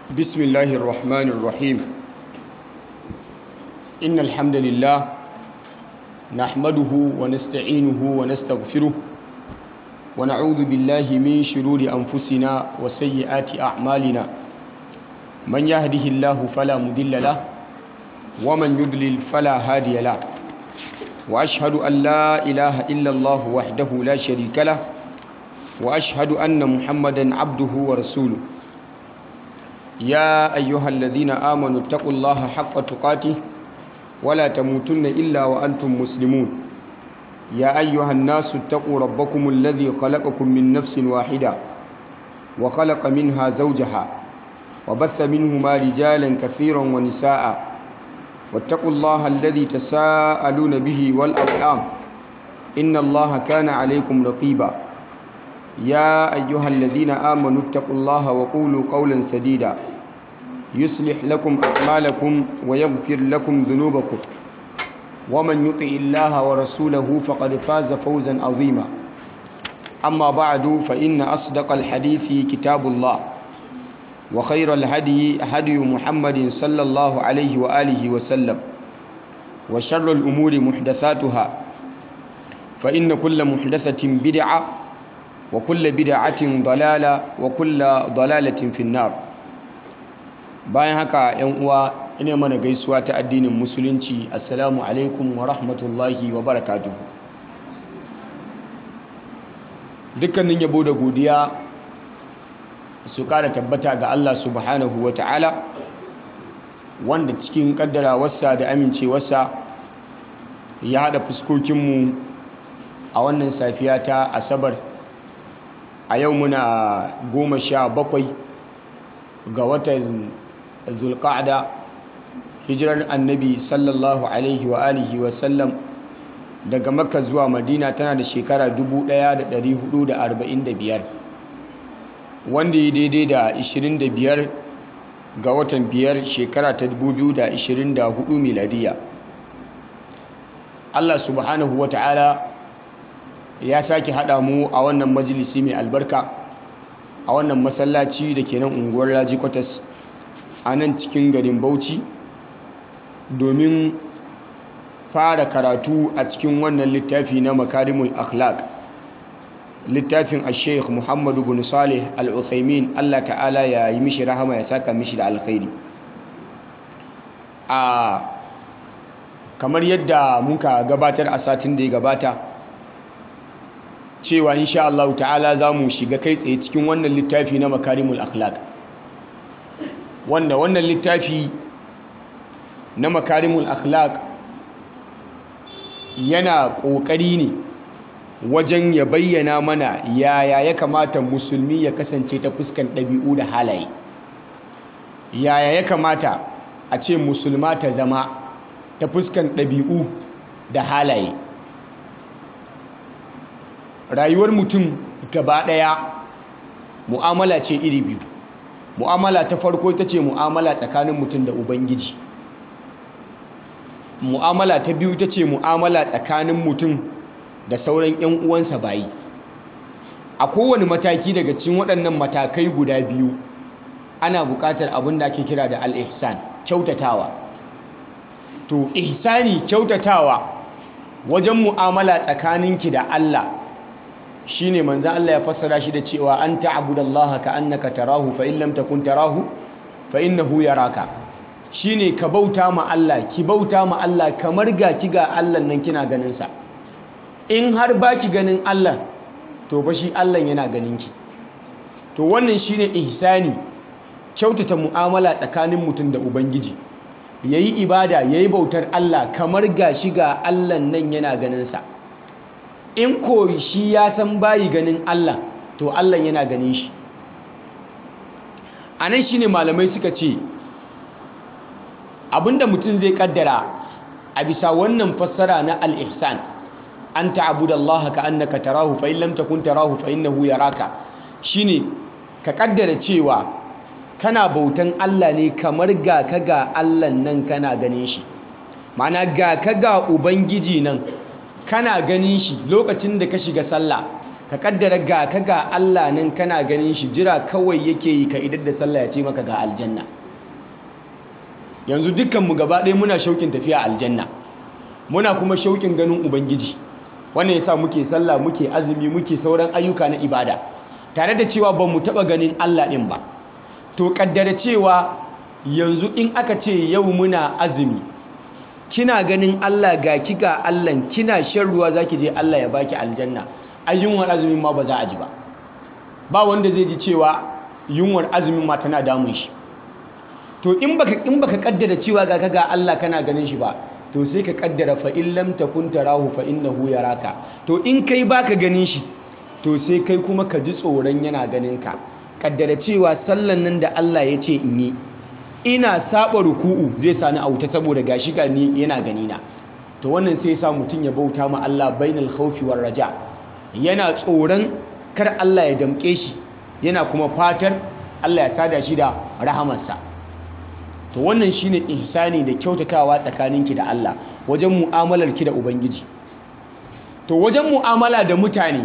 بسم الله الرحمن الرحيم إن الحمد لله نحمده ونستعينه ونستغفره ونعوذ بالله من شرور أنفسنا وسيئات أعمالنا من يهده الله فلا مضل له ومن يضلل فلا هادي له وأشهد أن لا إله إلا الله وحده لا شريك له وأشهد أن محمدا عبده ورسوله يا أيها الذين آمنوا اتقوا الله حق تقاته ولا تموتن إلا وأنتم مسلمون يا أيها الناس اتقوا ربكم الذي خلقكم من نفس واحدة وخلق منها زوجها وبث منهما رجالا كثيرا ونساء واتقوا الله الذي تساءلون به والأرحام إن الله كان عليكم رقيبا يا أيها الذين آمنوا اتقوا الله وقولوا قولا سديدا يصلح لكم أعمالكم ويغفر لكم ذنوبكم ومن يطع الله ورسوله فقد فاز فوزا عظيما أما بعد فإن أصدق الحديث كتاب الله وخير الهدي هدي محمد صلى الله عليه وآله وسلم وشر الأمور محدثاتها فإن كل محدثة بدعة وكل بدعة ضلالة وكل ضلالة في النار bayan haka yan uwa ina mana gaisuwa ta addinin musulunci assalamu alaikum wa rahmatullahi wa barakatuhu dukkanin yabo da godiya su kara tabbata ga Allah subhanahu wa ta'ala wanda cikin kaddarawarsa da amincewarsa ya haɗa fuskokinmu a wannan safiya ta asabar a yau muna goma sha bakwai ga watan zulqa'da hijirar annabi sallallahu alaihi wa alihi wa sallam daga makka zuwa madina tana da shekara 1445 wanda ya daidai da 25 ga watan biyar shekara ta 2024 miladiya Allah subhanahu wa ta'ala ya sake haɗa mu a wannan majalisi mai albarka a wannan masallaci da ke nan unguwar raji kwatas a nan cikin garin bauchi domin fara karatu a cikin wannan littafi na makarimul akhlaq littafin al-sheikh muhammadu bin salih al-uthaymin allah ta'ala ya yi mishi rahama ya saka mishi da alkhairi a kamar yadda muka gabatar a satin da ya gabata cewa insha Allah ta'ala za mu shiga kai tsaye cikin wannan littafi na makarimul akhlaq wanda wannan littafi na makarimul akhlaq yana ƙoƙari ne wajen ya bayyana mana yaya ya kamata musulmi ya kasance ta fuskan ɗabi'u da halaye yaya ya kamata a ce musulma ta zama ta fuskan ɗabi'u da halaye rayuwar mutum gaba ɗaya mu'amala ce iri biyu mu'amala ta farko ita ce mu'amala tsakanin mutum da ubangiji mu'amala ta biyu ita ce mu'amala tsakanin mutum da sauran 'yan uwansa bayi a kowane mataki daga cikin waɗannan matakai guda biyu ana buƙatar abin da ake kira da al-ihsan kyautatawa to ihsani kyautatawa wajen mu'amala tsakaninki da Allah shine manzon Allah ya fassara shi da cewa an ta'budallaha ka'annaka tarahu fa in lam takun tarahu fa innahu yaraka shine ka bauta ma Allah ki bauta ma Allah kamar ga ki ga Allah nan kina ganin sa in har baki ganin Allah to fa shi Allah yana ganin ki to wannan shine ihsani kyautata mu'amala tsakanin mutum da ubangiji yayi ibada yayi bautar Allah kamar ga shi ga Allah nan yana ganin sa in ko shi ya san bayi ganin Allah to Allah yana ganin shi a nan shine malamai suka ce abinda mutum zai kaddara a bisa wannan fassara na al-ihsan an ta'budallaha ka annaka tarahu fa in lam takun tarahu fa innahu yaraka shine ka kaddara cewa kana bautan Allah ne kamar ga ka ga Allah nan kana ganin shi ma'ana ga ka ga ubangiji nan kana ganin shi lokacin da ka shiga sallah ka kaddara ga ka ga Allah nan kana ganin shi jira kawai yake yi ka idar da sallah ya ce maka ga aljanna yanzu dukkanmu gaba ɗaya muna shauƙin tafiya aljanna muna kuma shauƙin ganin ubangiji wannan yasa muke sallah muke azumi muke sauran ayyuka na ibada tare da cewa ba mu taɓa ganin Allah ɗin ba to kaddara cewa yanzu in aka ce yau muna azumi kina ganin Allah ga ki ga Allah kina shan ruwa zaki je Allah ya baki aljanna ayyunwar azumin ma ba za a ji ba ba wanda zai ji cewa yunwar azumin ma tana damun shi to in baka in baka kaddara cewa ga ga Allah kana ganin shi ba to sai ka kaddara fa in lam takun tarahu fa innahu yaraka to in kai baka ganin shi to sai kai kuma ka ji tsoron yana ganin ka kaddara cewa sallan nan da Allah ya ce in yi ina saba ruku'u zai sani a wuta saboda gashi ga ni yana gani na to wannan sai sa mutum ya bauta ma Allah bainal khawfi war raja yana tsoron kar Allah ya damke shi yana kuma fatar Allah ya sada shi da rahamarsa to wannan shine ihsani da kyautatawa tsakaninki da Allah wajen mu'amalarki da ubangiji to wajen mu'amala da mutane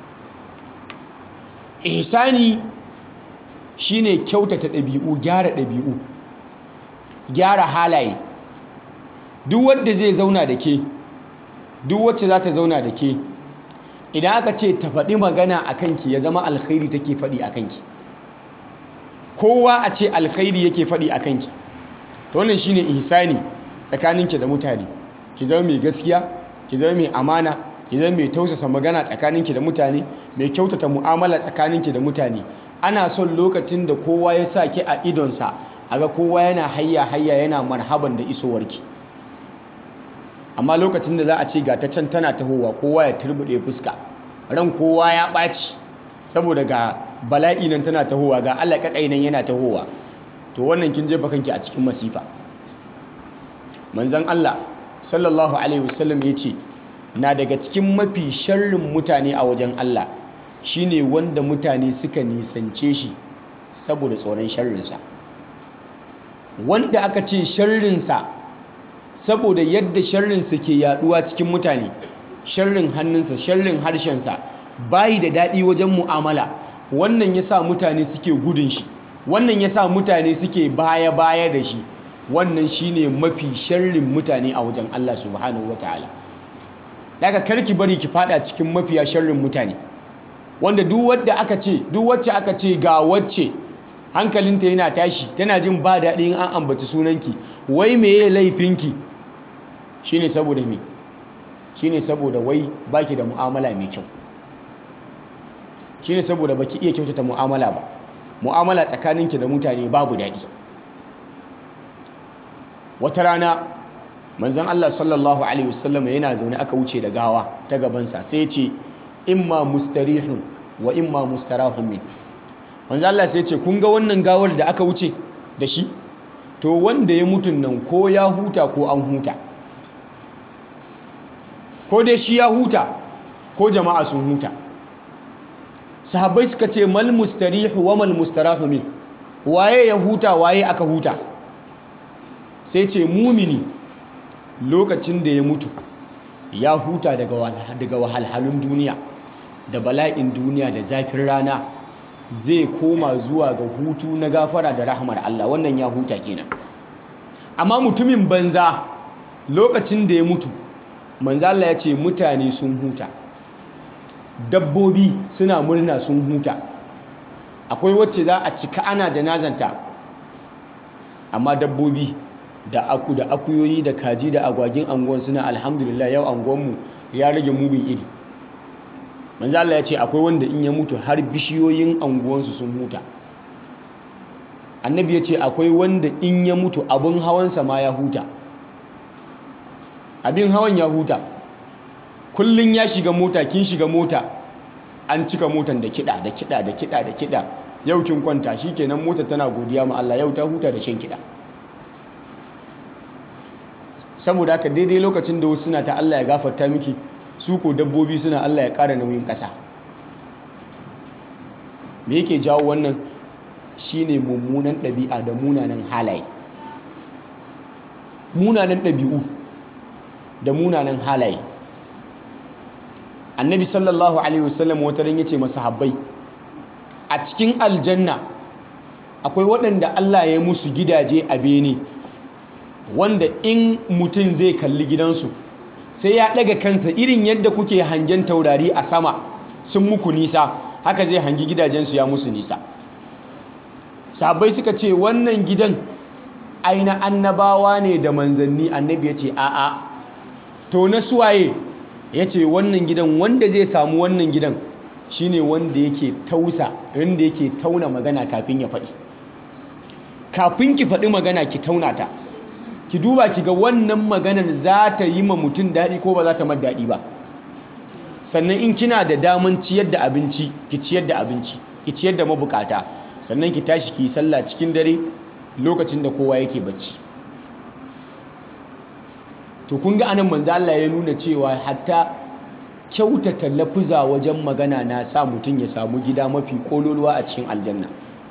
ihsani shine kyautata ɗabi'u gyara ɗabi'u gyara halaye duk wanda zai zauna da ke duk wacce za ta zauna da ke idan aka ce ta faɗi magana a kanki ya zama alkhairi take faɗi a kanki kowa a ce alkhairi yake faɗi a kanki ta wannan shine ihsani tsakaninki da mutane ki zama mai gaskiya ki zama mai amana ki zama mai tausasa magana tsakaninki da mutane mai kyautata mu'amala tsakaninki da mutane ana son lokacin da kowa ya sa ki a idonsa a ga kowa yana hayya hayya yana marhaban da isowarki amma lokacin da za a ce ga ta can tana tahowa kowa ya turbuɗe fuska ran kowa ya ɓaci saboda ga bala'i nan tana tahowa ga Allah kakai nan yana tahowa to wannan kin jefa kanki a cikin masifa manzon Allah sallallahu alaihi wasallam ya ce na daga cikin mafi sharrin mutane a wajen Allah shine wanda mutane suka nisance shi saboda tsoron sharrinsa wanda aka ce sharrinsa saboda yadda sharrinsa ke yaduwa cikin mutane sharrin hannunsa sharrin harshensa bayi da daɗi wajen mu'amala wannan ya sa mutane suke gudun shi wannan ya sa mutane suke baya-baya da shi wannan shine mafi sharrin mutane a wajen Allah subhanahu wa ta'ala daga karki bari ki fada cikin mafiya sharrin mutane wanda duk wadda aka ce duk wacce aka ce ga wacce hankalinta yana tashi tana jin ba daɗi in an ambaci sunanki wai meye laifinki shine saboda me shine saboda wai baki da mu'amala mai kyau shine saboda baki iya kyautata mu'amala ba mu'amala tsakaninki da mutane babu daɗi wata rana manzon Allah sallallahu alaihi wasallam yana zaune aka wuce da gawa ta gabansa sai ya ce imma mustarihun wa imma mustarahun min manzon Allah sai ya ce kun ga wannan gawar da aka wuce da shi to wanda ya mutun nan ko ya huta ko an huta ko dai shi ya huta ko jama'a sun huta sahabbai suka ce mal mustarihu wa mal mustarahu min waye ya huta waye aka huta sai ce mumini lokacin da ya mutu ya huta daga wahalhalun duniya da bala'in duniya da zafin rana zai koma zuwa ga hutu na gafara da rahmar Allah wannan ya huta kenan amma mutumin banza lokacin da ya mutu manzo Allah ya ce mutane sun huta dabbobi suna murna sun huta akwai wacce za a cika ana janazanta amma dabbobi da aku da akuyoyi da kaji da agwagin anguwan suna alhamdulillah yau anguwanmu ya rage mugun iri manzo Allah ya ce akwai wanda in ya mutu har bishiyoyin anguwansu sun huta annabi ya ce akwai wanda in ya mutu abin hawansa ma ya huta abin hawan ya huta kullun ya shiga mota kin shiga mota an cika motan da kiɗa da kiɗa da kiɗa da kiɗa yau kin kwanta shikenan mota tana godiya ma Allah yau ta huta da shan kiɗa saboda haka daidai lokacin da wasu suna ta Allah ya gafarta miki su ko dabbobi suna Allah ya ƙara nauyin ƙasa me yake jawo wannan shine mummunan ɗabi'a da munanan halaye munanan ɗabi'u da munanan halaye annabi sallallahu alaihi wasallam wata ran yace masahabbai a cikin aljanna akwai waɗanda Allah ya musu gidaje a bene wanda in mutum zai kalli gidansu sai ya ɗaga kansa irin yadda kuke hangen taurari a sama sun muku nisa haka zai hangi gidajensu ya musu nisa sabai suka ce wannan gidan aina annabawa ne da manzanni annabi ya ce a'a to na suwaye ya ce wannan gidan wanda zai samu wannan gidan shine wanda yake tausa wanda yake tauna magana kafin ya faɗi kafin ki faɗi magana ki tauna ta ki duba ki ga wannan maganar za ta yi ma mutum daɗi ko ba za ta mar daɗi ba sannan in kina da daman ciyar da abinci ki ciyar da abinci ki ciyar da mabukata sannan ki tashi ki yi sallah cikin dare lokacin da kowa yake bacci to kun ga anan manzo Allah ya nuna cewa hatta kyautata lafuza wajen magana na sa mutum ya samu gida mafi kololuwa a cikin aljanna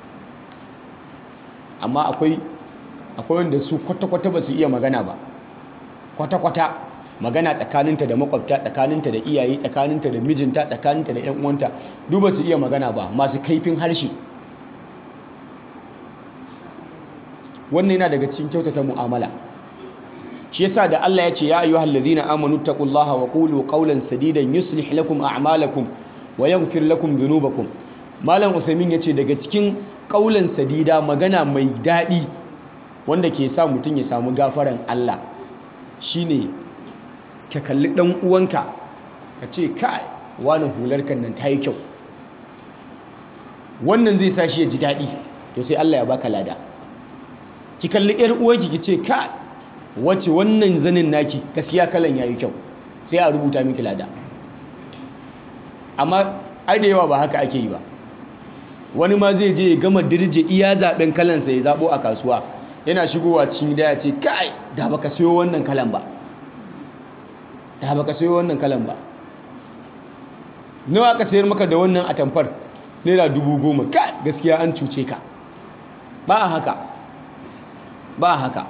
amma akwai akwai wanda su kwata-kwata ba su iya magana ba kwata-kwata magana tsakaninta da makwabta tsakaninta da iyaye tsakaninta da mijinta tsakaninta da yan uwanta duk ba su iya magana ba masu kaifin harshe wannan yana daga cikin kyautata mu'amala shi yasa da Allah ya ce ya ayyuhal ladhina amanu taqullaha wa qulu qawlan sadidan yuslih lakum a'malakum wa yaghfir lakum dhunubakum malam usaimin yace daga cikin qawlan sadida magana mai dadi wanda ke sa mutum ya samu gafaran Allah shine ka kalli dan uwanka ka ce kai wani hular kan nan ta yi kyau wannan zai sa shi ya ji daɗi to sai Allah ya baka lada ki kalli yar uwanki ki ce kai wace wannan zanin naki gaskiya kalan yayi kyau sai a rubuta miki lada amma ai da yawa ba haka ake yi ba wani ma zai je ya gama dirje iya zaben kalansa ya zabo a kasuwa yana shigowa cikin gida ya ce kai da baka sayo wannan kalan ba da baka sayo wannan kalan ba nawa aka sayar maka da wannan atamfar naira dubu goma kai gaskiya an cuce ka ba a haka ba a haka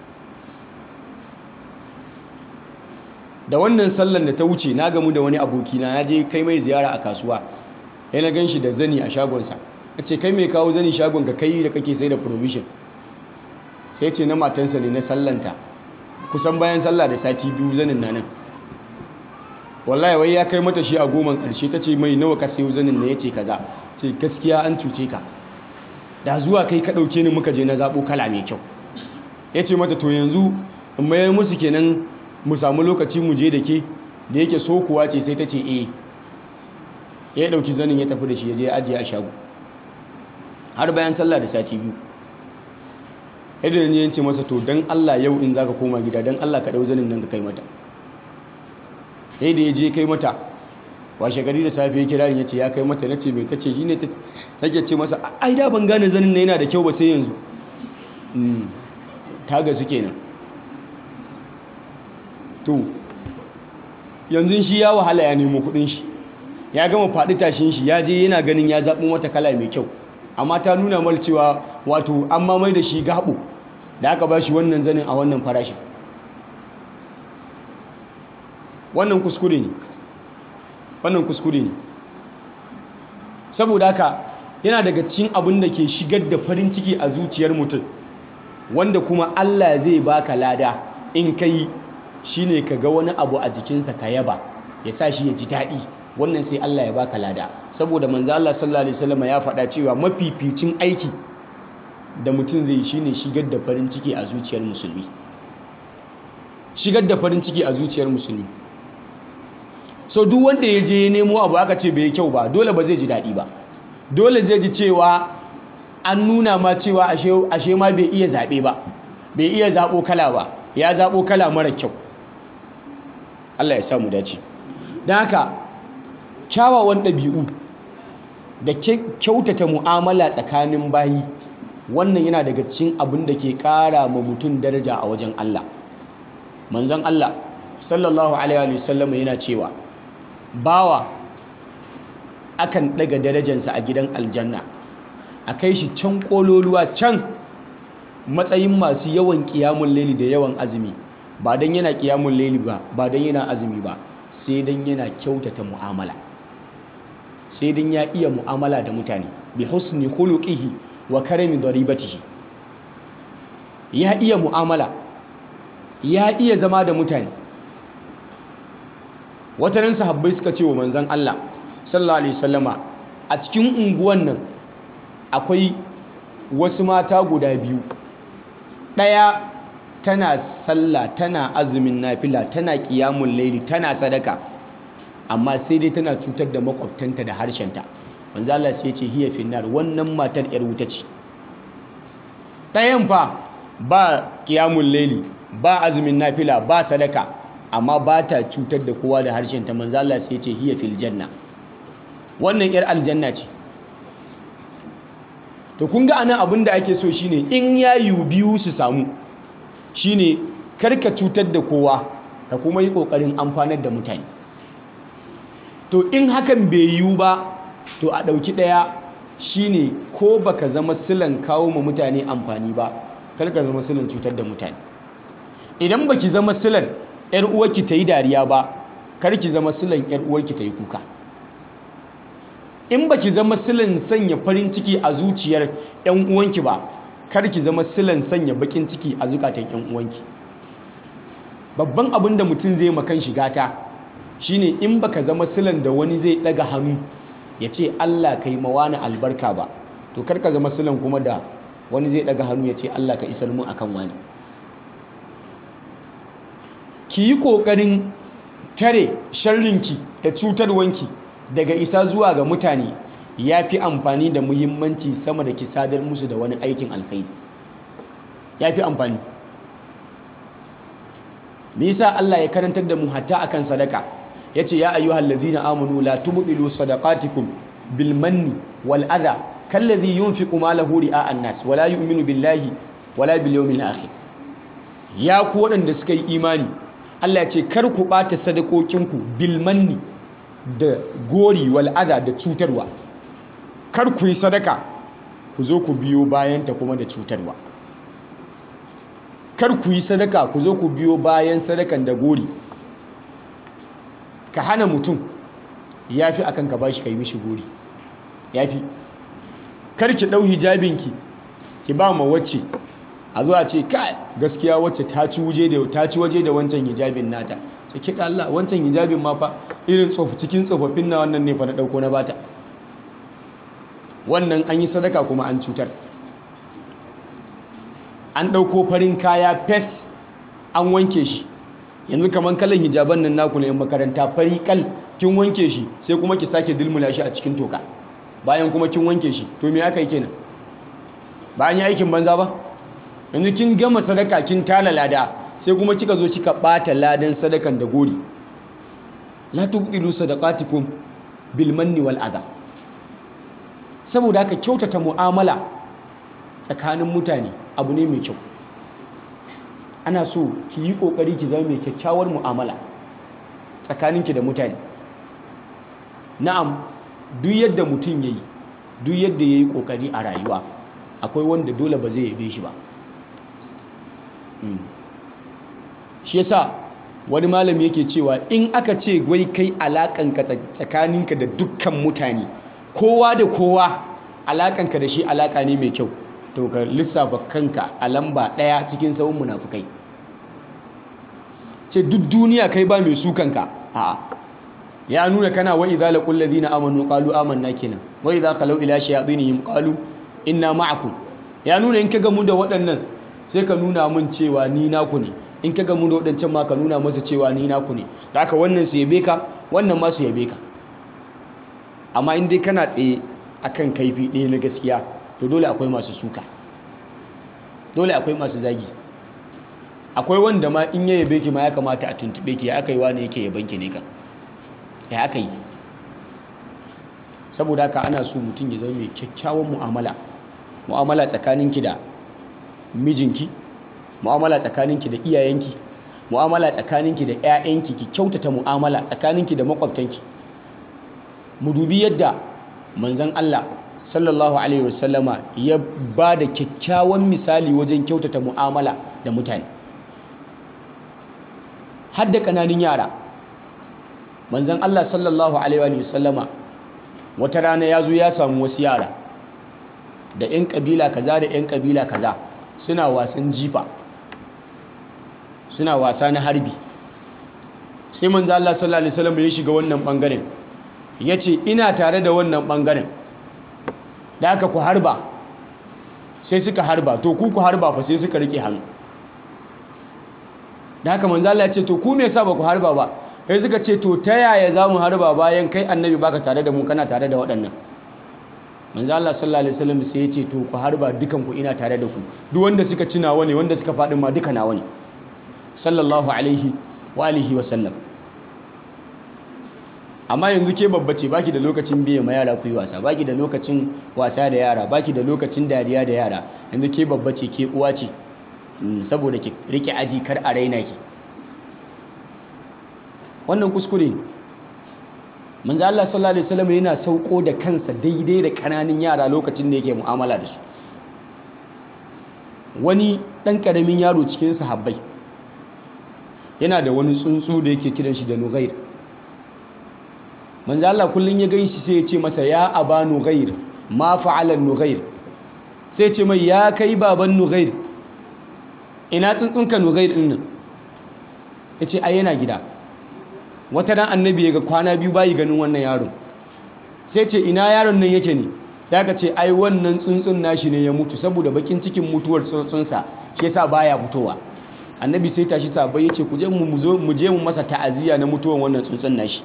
da wannan sallan da ta wuce na gamu da wani abokina na je kai mai ziyara a kasuwa ya na gan shi da zani a shagonsa a ce kai mai kawo zani shagon ka kai da kake sai da provision sai ce na matansa ne na sallanta kusan bayan sallah da sati biyu zanin na nan wallahi wai ya kai mata shi a goman karshe ta ce mai nawa ka sayo zanin na ya ce kaza ce gaskiya an cuce ka da zuwa kai ka ɗauke ni muka je na zaɓo kala mai kyau ya ce mata to yanzu in mayar musu kenan mu samu lokaci mu je da ke da yake so kuwa ce sai ta ce eh ya ɗauki zanin ya tafi da shi ya je ajiye a shago har bayan sallah da sati biyu idan ya ce masa to don Allah yau in zaka koma gida don Allah ka ɗau zanin nan ka kai mata sai da ya je kai mata washe gari da safe ya kira ya ce ya kai mata na ce mai ta ce shi ne take ce masa ai da ban gane zanin na yana da kyau ba sai yanzu ta gasu kenan to yanzu shi ya wahala ya nemo kudin shi ya gama faɗi tashin shi ya je yana ganin ya zaɓi mata kala mai kyau amma ta nuna mal cewa wato an mamai da shi gaɓo da aka ba shi wannan zanin a wannan farashin wannan kuskure ne wannan kuskure ne saboda haka yana daga cikin abin da ke shigar da farin ciki a zuciyar mutum wanda kuma Allah zai baka lada in kai shine ka ga wani abu a jikinsa ka yaba ya sa shi ya ji daɗi wannan sai Allah ya baka lada saboda manzo Allah sallallahu alaihi wasallam ya faɗa cewa mafificin aiki da mutum zai shine shigar da farin ciki a zuciyar musulmi shigar da farin ciki a zuciyar musulmi so duk wanda ya je nemo abu aka ce bai kyau ba dole ba zai ji daɗi ba dole zai ji cewa an nuna ma cewa ashe ma bai iya zaɓe ba bai iya zaɓo kala ba ya zaɓo kala mara kyau Allah ya samu dace don haka kyawawan ɗabi'u da kyautata mu'amala tsakanin bayi wannan yana daga cikin abin da ke ƙara ma mutum daraja a wajen Allah manzon Allah sallallahu alaihi wasallam yana cewa bawa akan ɗaga darajansa a gidan aljanna a kai shi can ƙololuwa can matsayin masu yawan ƙiyamun laili da yawan azumi ba don yana ƙiyamun laili ba ba don yana azumi ba sai dan yana kyautata mu'amala sai dan ya iya mu'amala da mutane bi husni khuluqihi wa karami daribatihi ya iya mu'amala ya iya zama da mutane watanin sahabbai suka ce wa manzon Allah sallallahu alaihi wasallama a cikin unguwan nan akwai wasu mata guda biyu ɗaya tana sallah tana azumin nafila tana ƙiyamun laili tana sadaka amma sai dai tana cutar da makwabtanta da harshenta manzo Allah sai ce hiya finnar wannan matar yar wuta ce ɗayan fa ba ƙiyamun laili ba azumin nafila ba sadaka amma ba ta cutar da kowa da harshenta manzo Allah sai ce hiya fil janna wannan yar aljanna ce to kun ga anan abin da ake so shine in yayu biyu su samu shine karka cutar da kowa ka kuma yi kokarin amfanar da mutane to in hakan bai yiwu ba to a ɗauki ɗaya shine ko baka zama silan kawo ma mutane amfani ba karka zama silan cutar da mutane idan baki zama silan yar uwarki ta yi dariya ba karki zama silan yar uwarki ta yi kuka in baki zama silan sanya farin ciki a zuciyar yan uwanki ba kar ki zama silan sanya bakin ciki a zukatan yan uwanki babban abin da mutum zai makan shiga ta shine in baka zama silan da wani zai daga hannu ya ce Allah kai mawani albarka ba to kar ka zama silan kuma da wani zai daga hannu ya ce Allah ka isar mu akan wani ki yi kokarin tare sharrinki da cutarwanki daga isa zuwa ga mutane ya fi amfani da muhimmanci sama da ki sadar musu da wani aikin alkhairi ya fi amfani me yasa Allah ya karantar da mu hatta akan sadaka yace ya ayyuhal ladzina amanu la tubdilu sadaqatikum bil manni wal adha kalladhi yunfiqu malahu ri'a an-nas wala yu'minu billahi wala bil yawmil akhir ya ku waɗanda suka yi imani Allah ya ce kar ku ɓata sadakokinku bil manni da gori wal'ada da cutarwa kar ku yi sadaka ku zo ku biyo bayanta kuma da cutarwa kar ku yi sadaka ku zo ku biyo bayan sadakan da gori ka hana mutum ya fi akan ka bashi ka yi mishi gori ya fi kar ki ɗau hijabinki ki ba ma wacce a zuwa ce kai gaskiya wacce ta ci waje da wancan hijabin nata sai kiɗa Allah wancan hijabin ma fa irin tsofi cikin tsofaffin na wannan ne fa na ɗauko na bata wannan an yi sadaka kuma an cutar an ɗauko farin kaya fes an wanke shi yanzu kamar kalan hijaban nan naku na yan makaranta fari kal kin wanke shi sai kuma ki sake dilmula shi a cikin toka bayan kuma kin wanke shi to me aka yi kenan bayan yi aikin banza ba yanzu kin gama sadaka kin tala lada sai kuma kika zo kika bata ladan sadakan da gori la tubdilu sadaqatikum bil manni wal adha saboda haka kyautata mu'amala tsakanin mutane abu ne mai kyau ana so ki yi kokari ki zama mai kyakkyawar mu'amala tsakaninki da mutane na'am duk yadda mutum yayi duk yadda yayi kokari a rayuwa akwai wanda dole ba zai yabe shi ba shi yasa wani malami yake cewa in aka ce wai kai alakanka tsakaninka da dukkan mutane kowa da kowa alakanka da shi alaka ne mai kyau to ka lissafa kanka a lamba ɗaya cikin sauran munafukai ce duk duniya kai ba mai sukanka a'a ya nuna kana wa idza laqul ladina amanu qalu amanna kenan wa idza qalu ila shayatinihim qalu inna ma'akum ya nuna in ka gamu da waɗannan sai ka nuna mun cewa ni naku ne in ka gamu da waɗancan ma ka nuna masa cewa ni naku ne da haka wannan su yabe ka wannan ma su yabe ka amma in dai kana tsaye akan kaifi ɗaya na gaskiya to dole akwai masu suka dole akwai masu zagi akwai wanda ma in ya yabe ki ma ya kamata a tuntube ki ya aka yi wani yake yaban ki ne kan ya aka yi saboda haka ana so mutum ya zama mai kyakkyawan mu'amala mu'amala tsakaninki da mijinki mu'amala tsakaninki da iyayenki mu'amala tsakaninki da 'ya'yanki ki kyautata mu'amala tsakaninki da makwabtanki mu dubi yadda manzon Allah sallallahu alaihi wasallama ya ba da kyakkyawan misali wajen kyautata mu'amala da mutane har da ƙananan yara manzon Allah sallallahu alaihi wa sallama wata rana ya zo ya samu wasu yara da 'yan kabila kaza da 'yan kabila kaza suna wasan jifa suna wasa na harbi sai manzo Allah sallallahu alaihi wasallam ya shiga wannan bangaren yace ina tare da wannan bangaren da aka ku harba sai suka harba to ku ku harba fa sai suka rike hannu da haka manzo Allah ya ce to ku me yasa ba ku harba ba sai suka ce to ta yaya za mu harba bayan kai annabi baka tare da mu kana tare da waɗannan manzo Allah sallallahu alaihi wasallam sai ya ce to ku harba dukan ku ina tare da ku duk wanda suka ci nawa ne wanda suka faɗi ma duka nawa ne sallallahu alaihi wa alihi wa sallam amma yanzu ke babba ce baki da lokacin biye ma yara ku yi wasa baki da lokacin wasa da yara baki da lokacin dariya da yara yanzu ke babba ce ke uwa ce saboda ki rike aji kar a raina ki wannan kuskure ne manzo Allah sallallahu alaihi wasallam yana sauko da kansa daidai da kananan yara lokacin da yake mu'amala da su wani dan karamin yaro cikin sahabbai yana da wani tsuntsu da yake kiran shi da nughair manzo Allah kullun ya ganshi sai ya ce masa ya aba nughair ma fa'ala nughair sai ya ce mai ya kai baban nughair ina tsuntsunka nughair din nan yace ai yana gida wata ran annabi ya ga kwana biyu bayi ganin wannan yaron sai ce ina yaron nan yake ne sai ka ce ai wannan tsuntsun nashi ne ya mutu saboda bakin cikin mutuwar tsuntsunsa shi yasa baya fitowa annabi sai tashi sabai yace ku je mu zo mu je mu masa ta'aziyya na mutuwar wannan tsuntsun nashi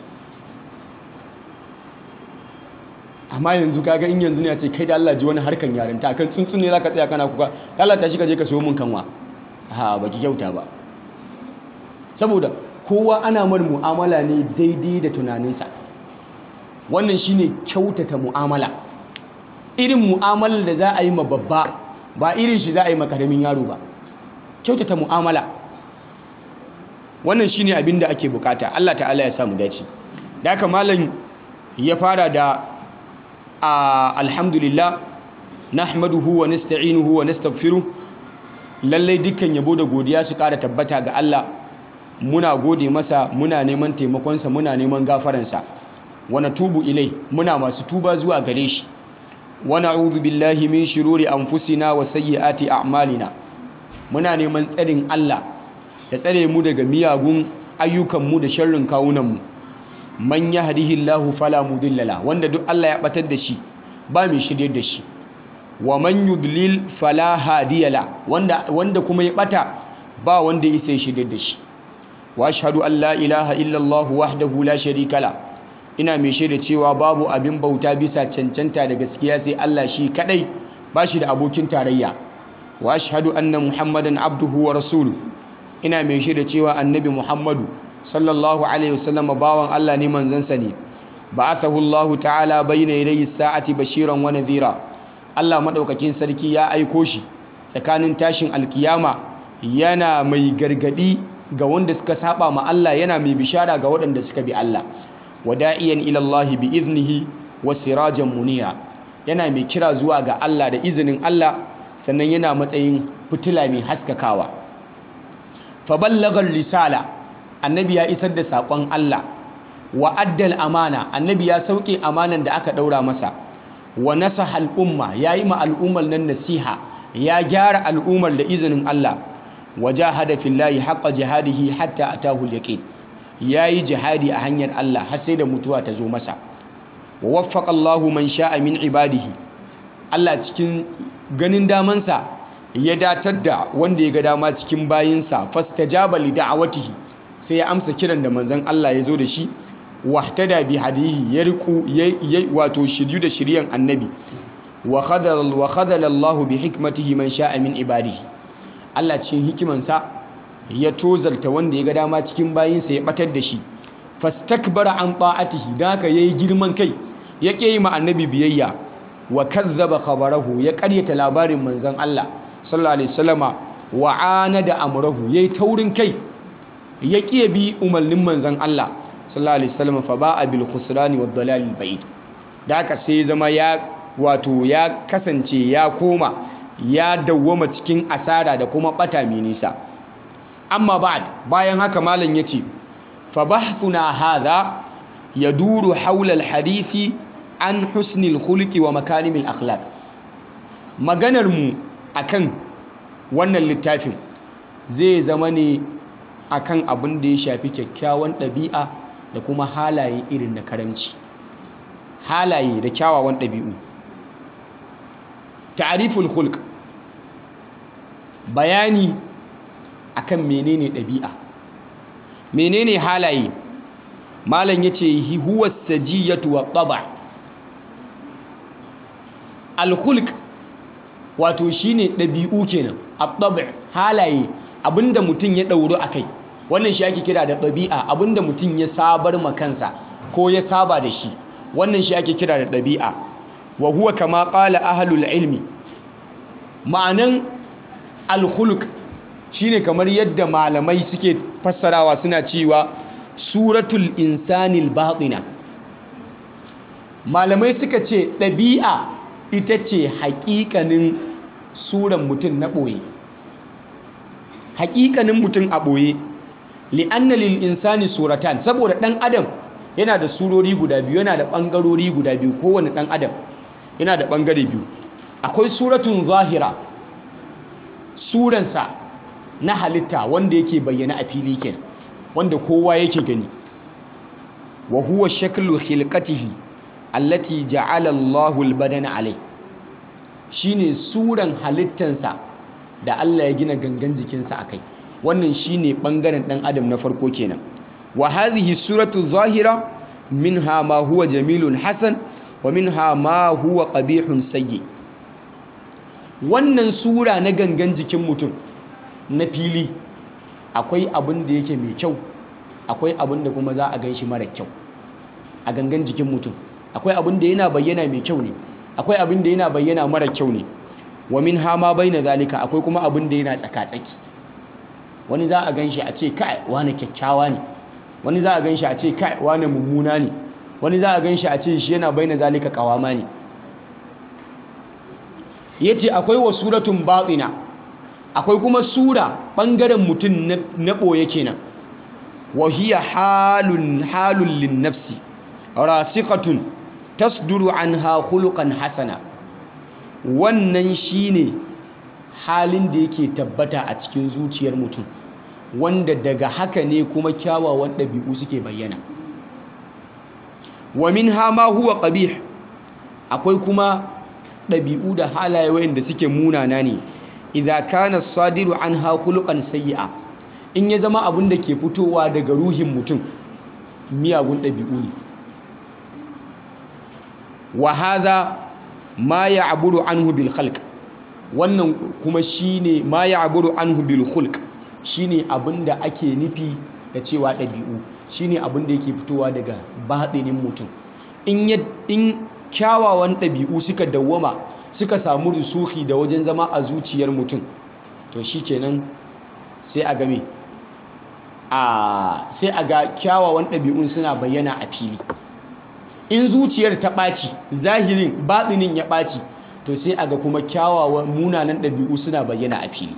amma yanzu kaga in yanzu ne a ce kai da Allah ji wani harkan yarinta kan tsuntsun ne zaka tsaya kana kuka Allah tashi ka je ka sayo mun kanwa ha baki kyauta ba saboda kowa ana mar mu'amala ne daidai da tunaninsa wannan shine kyautata mu'amala irin mu'amalar da za a yi ma babba ba irin shi za a yi ma karamin yaro ba kyautata mu'amala wannan shine abin da ake bukata Allah ta'ala ya samu dace da haka malam ya fara da alhamdulillah nahmaduhu wa nasta'inuhu wa nastaghfiruh lallai dukkan yabo da godiya su kara tabbata ga Allah muna gode masa muna neman taimakonsa muna neman gafaransa wa natubu ilai muna masu tuba zuwa gare shi wa na'udhu billahi min shururi anfusina wa sayyiati a'malina muna neman tsarin Allah ya tsare mu daga miyagun ayyukanmu da sharrin kawunanmu man yahdihillahu fala mudilla la wanda duk Allah ya batar da shi ba mai shiryar da shi wa man yudlil fala hadiya la wanda wanda kuma ya bata ba wanda ya isa shiryar da shi wa ashhadu an la ilaha illallah wahdahu la sharika la ina mai shaida cewa babu abin bauta bisa cancanta da gaskiya sai Allah shi kadai ba shi da abokin tarayya wa ashhadu anna muhammadan abduhu wa rasuluhu ina mai shaida cewa annabi muhammadu sallallahu alaihi wasallam bawan Allah ne manzansa ne ba'athahu Allah ta'ala bayna yadayi sa'ati bashiran wa nadhira Allah madaukakin sarki ya aiko shi tsakanin tashin alkiyama yana mai gargadi ga wanda suka saba ma Allah yana mai bishara ga waɗanda suka bi Allah wada'iyan ila Allah bi iznihi wa sirajan munira yana mai kira zuwa ga Allah da izinin Allah sannan yana matsayin fitila mai haskakawa fa ballagha risala annabi ya isar da saƙon Allah wa addal amana annabi ya sauke amanan da aka ɗaura masa wa nasaha al'umma ya yi ma al'ummar nan nasiha ya gyara al'ummar da izinin Allah wa jahada fillahi haqqa jihadihi hatta atahu al-yaqin yayi jihadi a hanyar Allah har sai da mutuwa ta zo masa wa waffaqa Allahu man sha'a min ibadihi Allah cikin ganin damansa ya datar da wanda ya ga dama cikin bayinsa fastajaba li da'awatihi sai ya amsa kiran da manzon Allah ya zo da shi wahtada bi hadihi ya riku wato shiryu da shiryan annabi wa khadala wa khadala Allah bi hikmatihi man sha'a min ibadihi Allah cikin hikimansa ya tozalta wanda ya ga dama cikin bayinsa ya batar da shi fastakbara an ta'atihi da haka yayi girman kai ya ƙi yi ma annabi biyayya wa kazzaba khabarahu ya ƙaryata labarin manzon Allah sallallahu alaihi wasallama wa anada amrahu yayi taurin kai ya ƙi bi umarnin manzon Allah sallallahu alaihi wasallam fa ba'a bil khusrani wad dalal al ba'id da haka sai zama ya wato ya kasance ya koma ya dawwama cikin asara da kuma bata mai nisa amma ba'd bayan haka malam yace fa bahthuna hadha yaduru haula al-hadithi an husnil khuluqi wa makarimil akhlaq maganar mu akan wannan littafin zai zama ne akan abin da ya shafi kyakkyawan ɗabi'a da kuma halaye irin na karamci halaye da kyawawan ɗabi'u ta'riful khulq bayani akan menene ɗabi'a menene halaye malam yace hi huwa sajiyatu wa taba al khulq wato shine ɗabi'u kenan at-tab' halaye abinda mutum ya ɗauro akai wannan shi ake kira da ɗabi'a abinda mutum ya sabar ma kansa ko ya saba da shi wannan shi ake kira da ɗabi'a wa huwa kama qala ahlul ilmi ma'anan al-khuluq shine kamar yadda malamai suke fassarawa suna cewa suratul insanil batina malamai suka ce ɗabi'a ita ce haƙiƙanin suran mutum na ɓoye haƙiƙanin mutum a ɓoye li'anna lil insani suratan saboda ɗan adam yana da surori guda biyu yana da ɓangarori guda biyu kowane ɗan adam yana da ɓangare biyu akwai suratun zahira suransa na halitta wanda yake bayyana a fili kenan wanda kowa yake gani wa huwa shaklu khilqatihi allati ja'ala Allahu al-badana alai shine suran halittansa da Allah ya gina gangan jikinsa akai wannan shine bangaren dan adam na farko kenan wa hadhihi suratu zahira minha ma huwa jamilun hasan wa minha ma huwa qabihun sayyi wannan sura na gangan jikin mutum na fili akwai abin da yake mai kyau akwai abin da kuma za a gan shi mara kyau a gangan jikin mutum akwai abin da yana bayyana mai kyau ne akwai abin da yana bayyana mara kyau ne wa min hama baina zalika akwai kuma abin da yana tsaka-tsaki wani za a gan shi a ce kai wani kyakkyawa ne wani za a gan shi a ce kai wani mummuna ne wani za a gan shi a ce shi yana baina zalika kawama ne yace akwai wa suratun batina akwai kuma sura ɓangaren mutum na ɓoye kenan wahiya halun halun linnafsi rasikatun tasduru anha khuluqan hasana wannan shine halin da yake tabbata a cikin zuciyar mutum wanda daga haka ne kuma kyawawan ɗabi'u suke bayyana wa minha ma huwa qabih akwai kuma ɗabi'u da halaye wayanda suke munana ne idza kana sadiru anha khuluqan sayyi'a in ya zama abin da ke fitowa daga ruhin mutum miyagun ɗabi'u ne wa hadha ma ya'buru anhu bil khalq wannan kuma shine ma ya'buru anhu bil khulq shine abinda ake nufi da cewa ɗabi'u shine abinda yake fitowa daga batinin mutum in in kyawawan ɗabi'u suka dawwama suka samu rusuhi da wajen zama a zuciyar mutum to shi kenan sai a game a sai a ga kyawawan ɗabi'un suna bayyana a fili in zuciyar ta ɓaci zahirin batsinin ya ɓaci to sai a ga kuma kyawawan munanan ɗabi'u suna bayyana a fili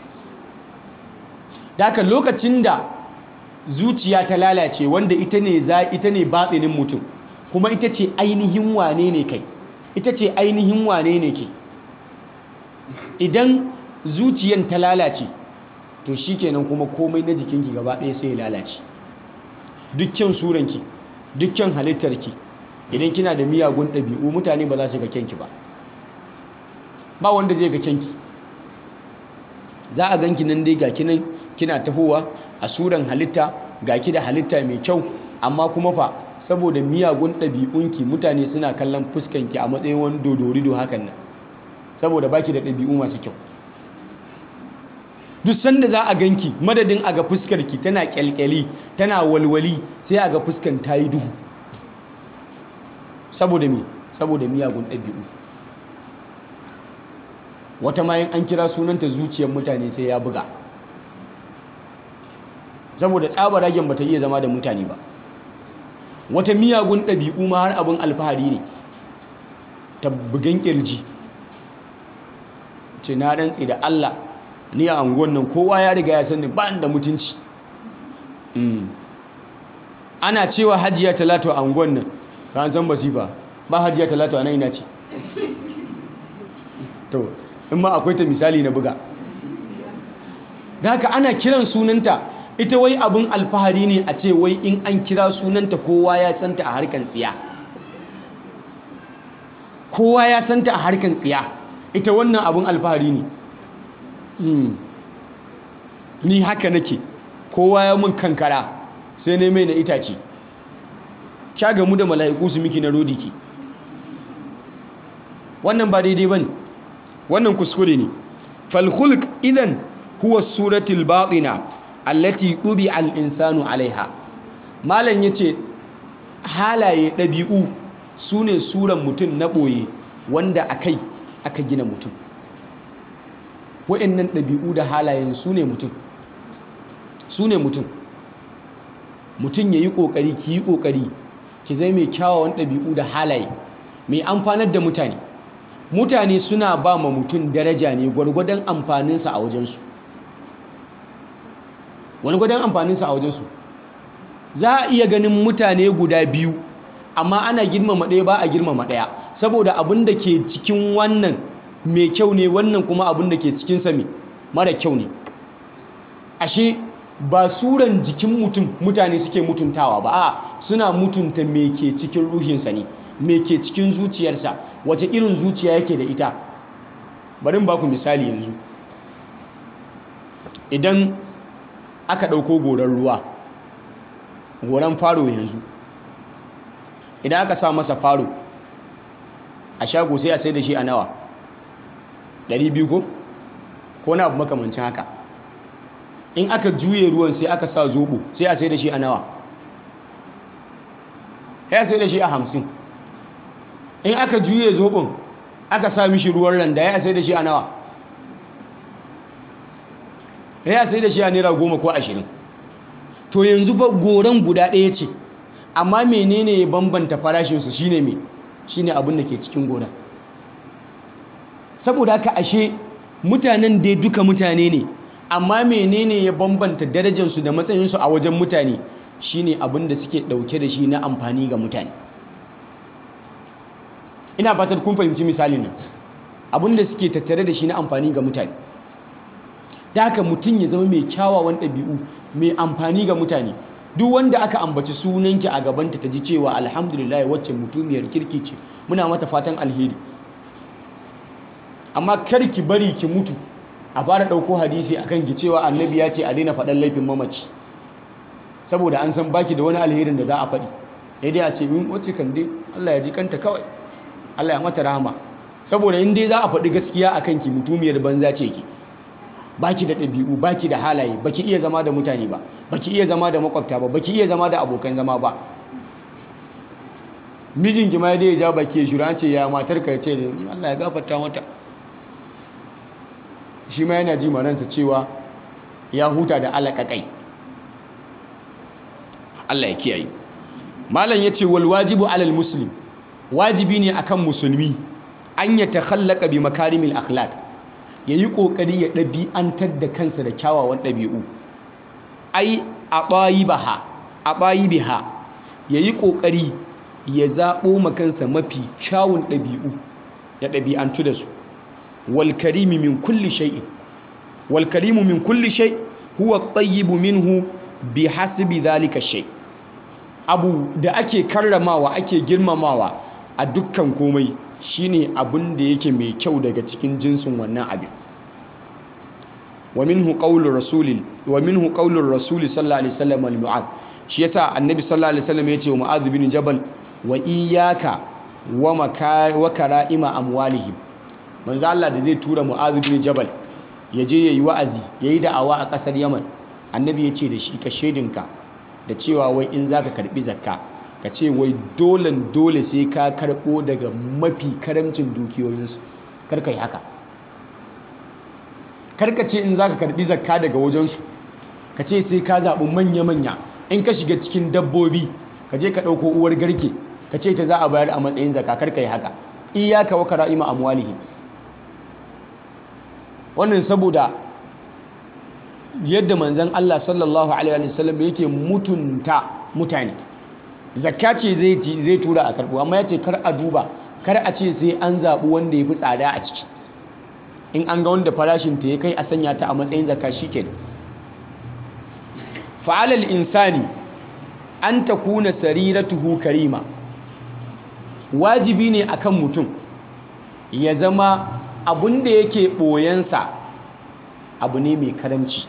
daga lokacin da zuciya ta lalace wanda ita ne za ita ne batsinin mutum kuma ita ce ainihin wane ne kai ita ce ainihin wane ne ke idan zuciyan ta lalace to shikenan kuma komai na jikinki gaba ɗaya sai ya lalace dukkan suranki dukkan halittarki idan kina da miyagun ɗabi'u mutane ba za su ga kyanki ba ba wanda zai ga kyanki za a ganki nan dai gaki nan kina tahowa a suran halitta gaki da halitta mai kyau amma kuma fa saboda miyagun ɗabi'unki mutane suna kallon fuskanki a matsayin wani dodorido hakan nan saboda baki da ɗabi'u masu kyau duk sanda za a ganki madadin a ga fuskarki tana kyalkyali tana walwali sai a ga fuskan ta yi duhu saboda me saboda miyagun ɗabi'u wata mayan an kira sunanta zuciyar mutane sai ya buga saboda tsabaragen bata iya zama da mutane ba wata miyagun ɗabi'u ma har abin alfahari ne ta bugan ƙirji ce na rantsi da Allah ni a anguwan nan kowa ya riga ya sani ba da mutunci ana cewa hajiya talatu a unguwan nan ka san basifa ba hajiya talatu a nan ina ce to in ma akwai ta misali na buga da haka ana kiran sunanta ita wai abin alfahari ne a ce wai in an kira sunanta kowa ya santa a harkan tsiya kowa ya santa a harkan tsiya ita wannan abin alfahari ne ni haka nake kowa ya mun kankara sai ne mai na itace kya gamu da mala'iku su miki na rodiki wannan ba daidai ba ne wannan kuskure ne falhulk idan huwa suratul batina allati ɗubi al'insanu alaiha malam ya ce halaye ɗabi'u su ne suran mutum na ɓoye wanda a kai aka gina mutum wa'annan ɗabi'u da halayen su ne mutum su ne mutum mutum ya yi ƙoƙari ki yi ƙoƙari ki zai mai kyawawan ɗabi'u da halaye mai amfanar da mutane mutane suna ba ma mutum daraja ne gwargwadon amfaninsa a wajensu wani gwadon amfaninsa a wajensu za a iya ganin mutane guda biyu amma ana girmama ɗaya ba a girmama ɗaya saboda abin da ke cikin wannan mai kyau ne wannan kuma abin da ke cikinsa mai mara kyau ne ashe ba suran jikin mutum mutane suke mutuntawa ba a suna mutunta me ke cikin ruhinsa ne me ke cikin zuciyarsa wace irin zuciya yake da ita bari ba ku misali yanzu idan aka ɗauko goron ruwa goron faro yanzu idan aka sa masa faro a shago sai a sai da shi a nawa 200 ko ko na abu makamancin haka in aka juye ruwan sai aka sa zobo sai a sai da shi a nawa ya sai da shi a hamsin in aka juye zobon aka sa mishi ruwan randa ya sai da shi a nawa ya sai da shi a naira goma ko ashirin to yanzu ba goron guda ɗaya ce amma menene ya bambanta farashinsu shine me shine abin da ke cikin gona saboda haka ashe mutanen dai duka mutane ne amma menene ya bambanta darajarsu da matsayinsu a wajen mutane shine abin da suke ɗauke da shi na amfani ga mutane ina fatar kun fahimci misalin nan abin da suke tattare da shi na amfani ga mutane da haka mutum ya zama mai kyawawan ɗabi'u mai amfani ga mutane duk wanda aka ambaci sunanki a gabanta ta ji cewa alhamdulillah wacce mutumiyar kirki ce muna mata fatan alheri amma kar ki bari ki mutu a fara ɗauko hadisi akan ki cewa annabi ya ce a daina faɗan laifin mamaci saboda an san baki da wani alherin da za a faɗi sai dai a ce min wacce kan dai Allah ya ji kanta kawai Allah ya mata rahama saboda in dai za a faɗi gaskiya akan ki mutumiyar banza ce ki baki da ɗabi'u baki da halaye baki iya zama da mutane ba baki iya zama da makwabta ba baki iya zama da abokan zama ba mijinki ma dai ya ja baki ya shura ce ya matar ka ce Allah ya gafarta mata shi ma yana ji maransa cewa ya huta da alaƙaƙai Allah ya kiyaye malam ya ce wal wajibu alal muslim wajibi ne akan musulmi an ya takhallaka bi makarimil akhlaq ya yi ƙoƙari ya ɗabi'antar da kansa da kyawawan ɗabi'u ai a ɓayi baha a ɓayi biha ya yi ƙoƙari ya zaɓo makansa mafi kyawun ɗabi'u ya ɗabi'antu da su walkarimi min kulli shay'in walkarimu min kulli shay huwa tayyibu minhu bi hasbi zalika shay abu da ake karramawa ake girmamawa a dukkan komai shine abin da yake mai kyau daga cikin jinsin wannan abin wa minhu qaulur rasul wa minhu qaulur rasul sallallahu alaihi wasallam al mu'adh shi yasa annabi sallallahu alaihi wasallam yace wa mu'adh bin jabal wa iyyaka wa maka wa kara'ima amwalihim manzo Allah da zai tura mu'adh bin jabal ya je yayi wa'azi yayi da'awa a kasar Yaman annabi yace da shi ka shedinka da cewa wai in zaka karbi zakka ka ce wai dolen dole sai ka karɓo daga mafi karamcin dukiyoyinsu karka yi haka karka ce in za ka karɓi zakka daga wajensu ka ce sai ka zaɓi manya-manya in ka shiga cikin dabbobi ka je ka ɗauko uwar garke ka ce ta za a bayar a matsayin zakka karka yi haka iyaka wa kara'ima amwalihim wannan saboda yadda manzon Allah sallallahu alaihi wasallam yake mutunta mutane zakka ce zai tura a karɓo amma ya ce kar a duba kar a ce sai an zaɓi wanda ya fi tsada a ciki in an ga wanda farashinta ya kai a sanya ta a matsayin zakka shi ke fa'alal insani an ta kuna sariratuhu karima wajibi ne akan mutum ya zama abun da yake ɓoyensa abu ne mai karamci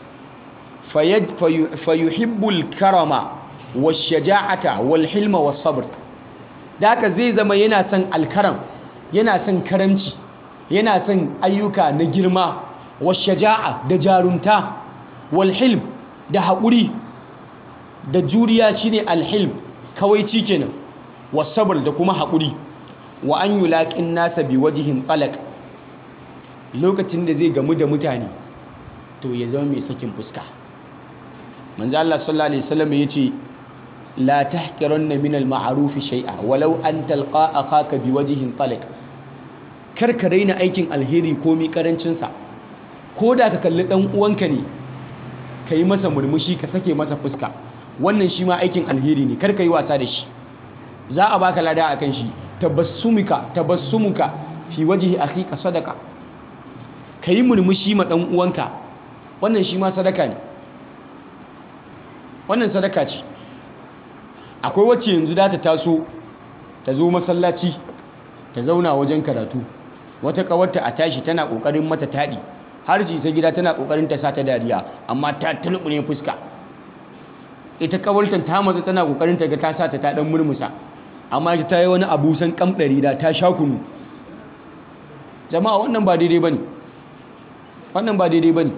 fayuhibbul karama washaja'ata wal hilma was sabr da haka zai zama yana son alkaram yana son karamci yana son ayyuka na girma washaja'a da jarunta wal hilm da haƙuri da juriya shine alhilm kawaici kenan was sabr da kuma haƙuri wa an yulaqin nasa bi wajhin talaq lokacin da zai gamu da mutane to ya zama mai sakin fuska manzo Allah sallallahu alaihi wasallam yace la tahqiranna min al-ma'ruf shay'a walau an talqa akhaka biwajhin taliq kar ka raina aikin alheri ko mi karancin sa ko da ka kalli dan uwanka ne ka yi masa murmushi ka sake masa fuska wannan shi ma aikin alheri ne kar ka yi wasa da shi za a baka lada akan shi tabassumuka tabassumuka fi wajhi akhika sadaka ka yi murmushi ma dan uwanka wannan shi ma sadaka ne wannan sadaka ce akwai wacce yanzu da ta taso ta zo masallaci ta zauna wajen karatu wata kawarta a tashi tana kokarin mata taɗi har ji ta gida tana kokarin ta sata dariya amma ta tulbune fuska ita kawartan ta matsa tana kokarin ta ga ta sata ta dan murmusa amma ita ta yi wani abu san kamdari da ta sha kunu jama'a wannan ba daidai bane wannan ba daidai bane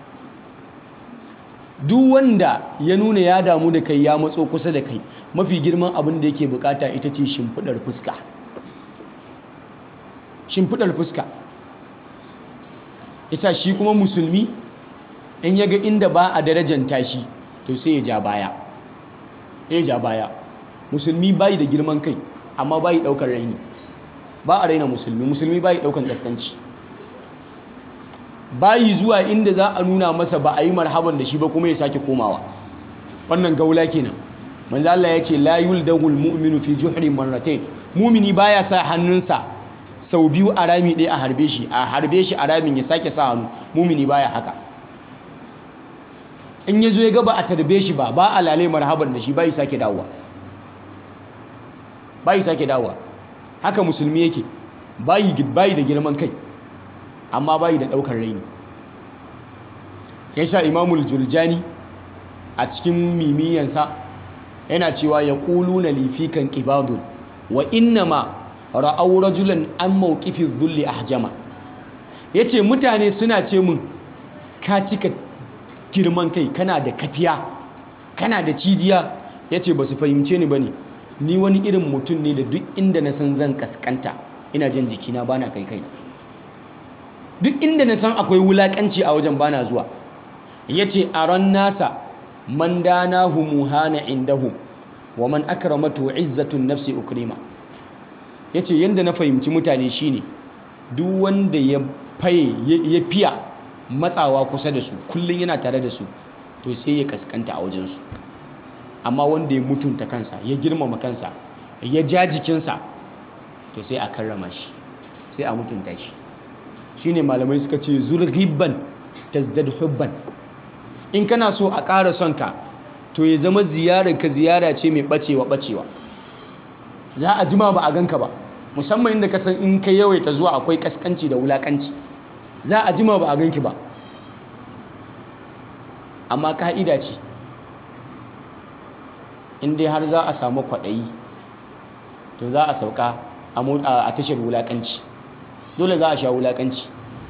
duk wanda ya nuna ya damu da kai ya matso kusa da kai mafi girman abin da yake bukata ita ce shimfidar fuska shimfidar fuska isa shi kuma musulmi in ya ga inda ba a darajanta shi to sai ya ja baya ya ja baya musulmi bayi da girman kai amma bayi daukar raini ba a raina musulmi musulmi bayi daukan kaskanci bayi zuwa inda za a nuna masa ba a yi marhaban da shi ba kuma ya sake komawa wannan gaula kenan manzo Allah ya ce la yuldagul mu'minu fi juhri marratayn mu'mini baya sa hannunsa sau biyu a rami ɗaya a harbe shi a harbe shi a ramin ya sake sa hannu mu'mini baya haka in ya zo ya gaba a tarbe shi ba ba a lale marhaban da shi bai sake dawowa bai sake dawowa haka musulmi yake bayi bayi da girman kai amma bayi da ɗaukar raini yasa imamul jurjani a cikin mimiyansa yana cewa ya ƙulu na lifikan ƙibadun wa innama ra'au rajulan an mawqifin zulli ahjama yace mutane suna ce mun ka cika girman kai kana da kafiya kana da cijiya yace ba su fahimce ni bane ni wani irin mutum ne da duk inda na san zan kaskanta ina jin jikina bana kai kai duk inda na san akwai wulakanci a wajen bana zuwa yace aran nasa man danahu muhana indahum wa man akramatu izzatun nafsi ukrima yace yanda na fahimci mutane shine duk wanda ya faye ya fiya matsawa kusa da su kullun yana tare da su to sai ya kaskanta a wajen su amma wanda ya mutunta kansa ya girmama kansa ya ja jikinsa to sai a karrama shi sai a mutunta shi shine malamai suka ce zurghibban tazdad hubban in kana so a ƙara son ka to ya zama ziyarar ka ziyara ce mai bacewa bacewa za a jima ba a ganka ba musamman inda ka san in ka yawaita zuwa akwai kaskanci da wulakanci za a jima ba a ganki ba amma ka'ida ce in dai har za a samu kwaɗayi to za a sauka a tashar wulakanci dole za a sha wulakanci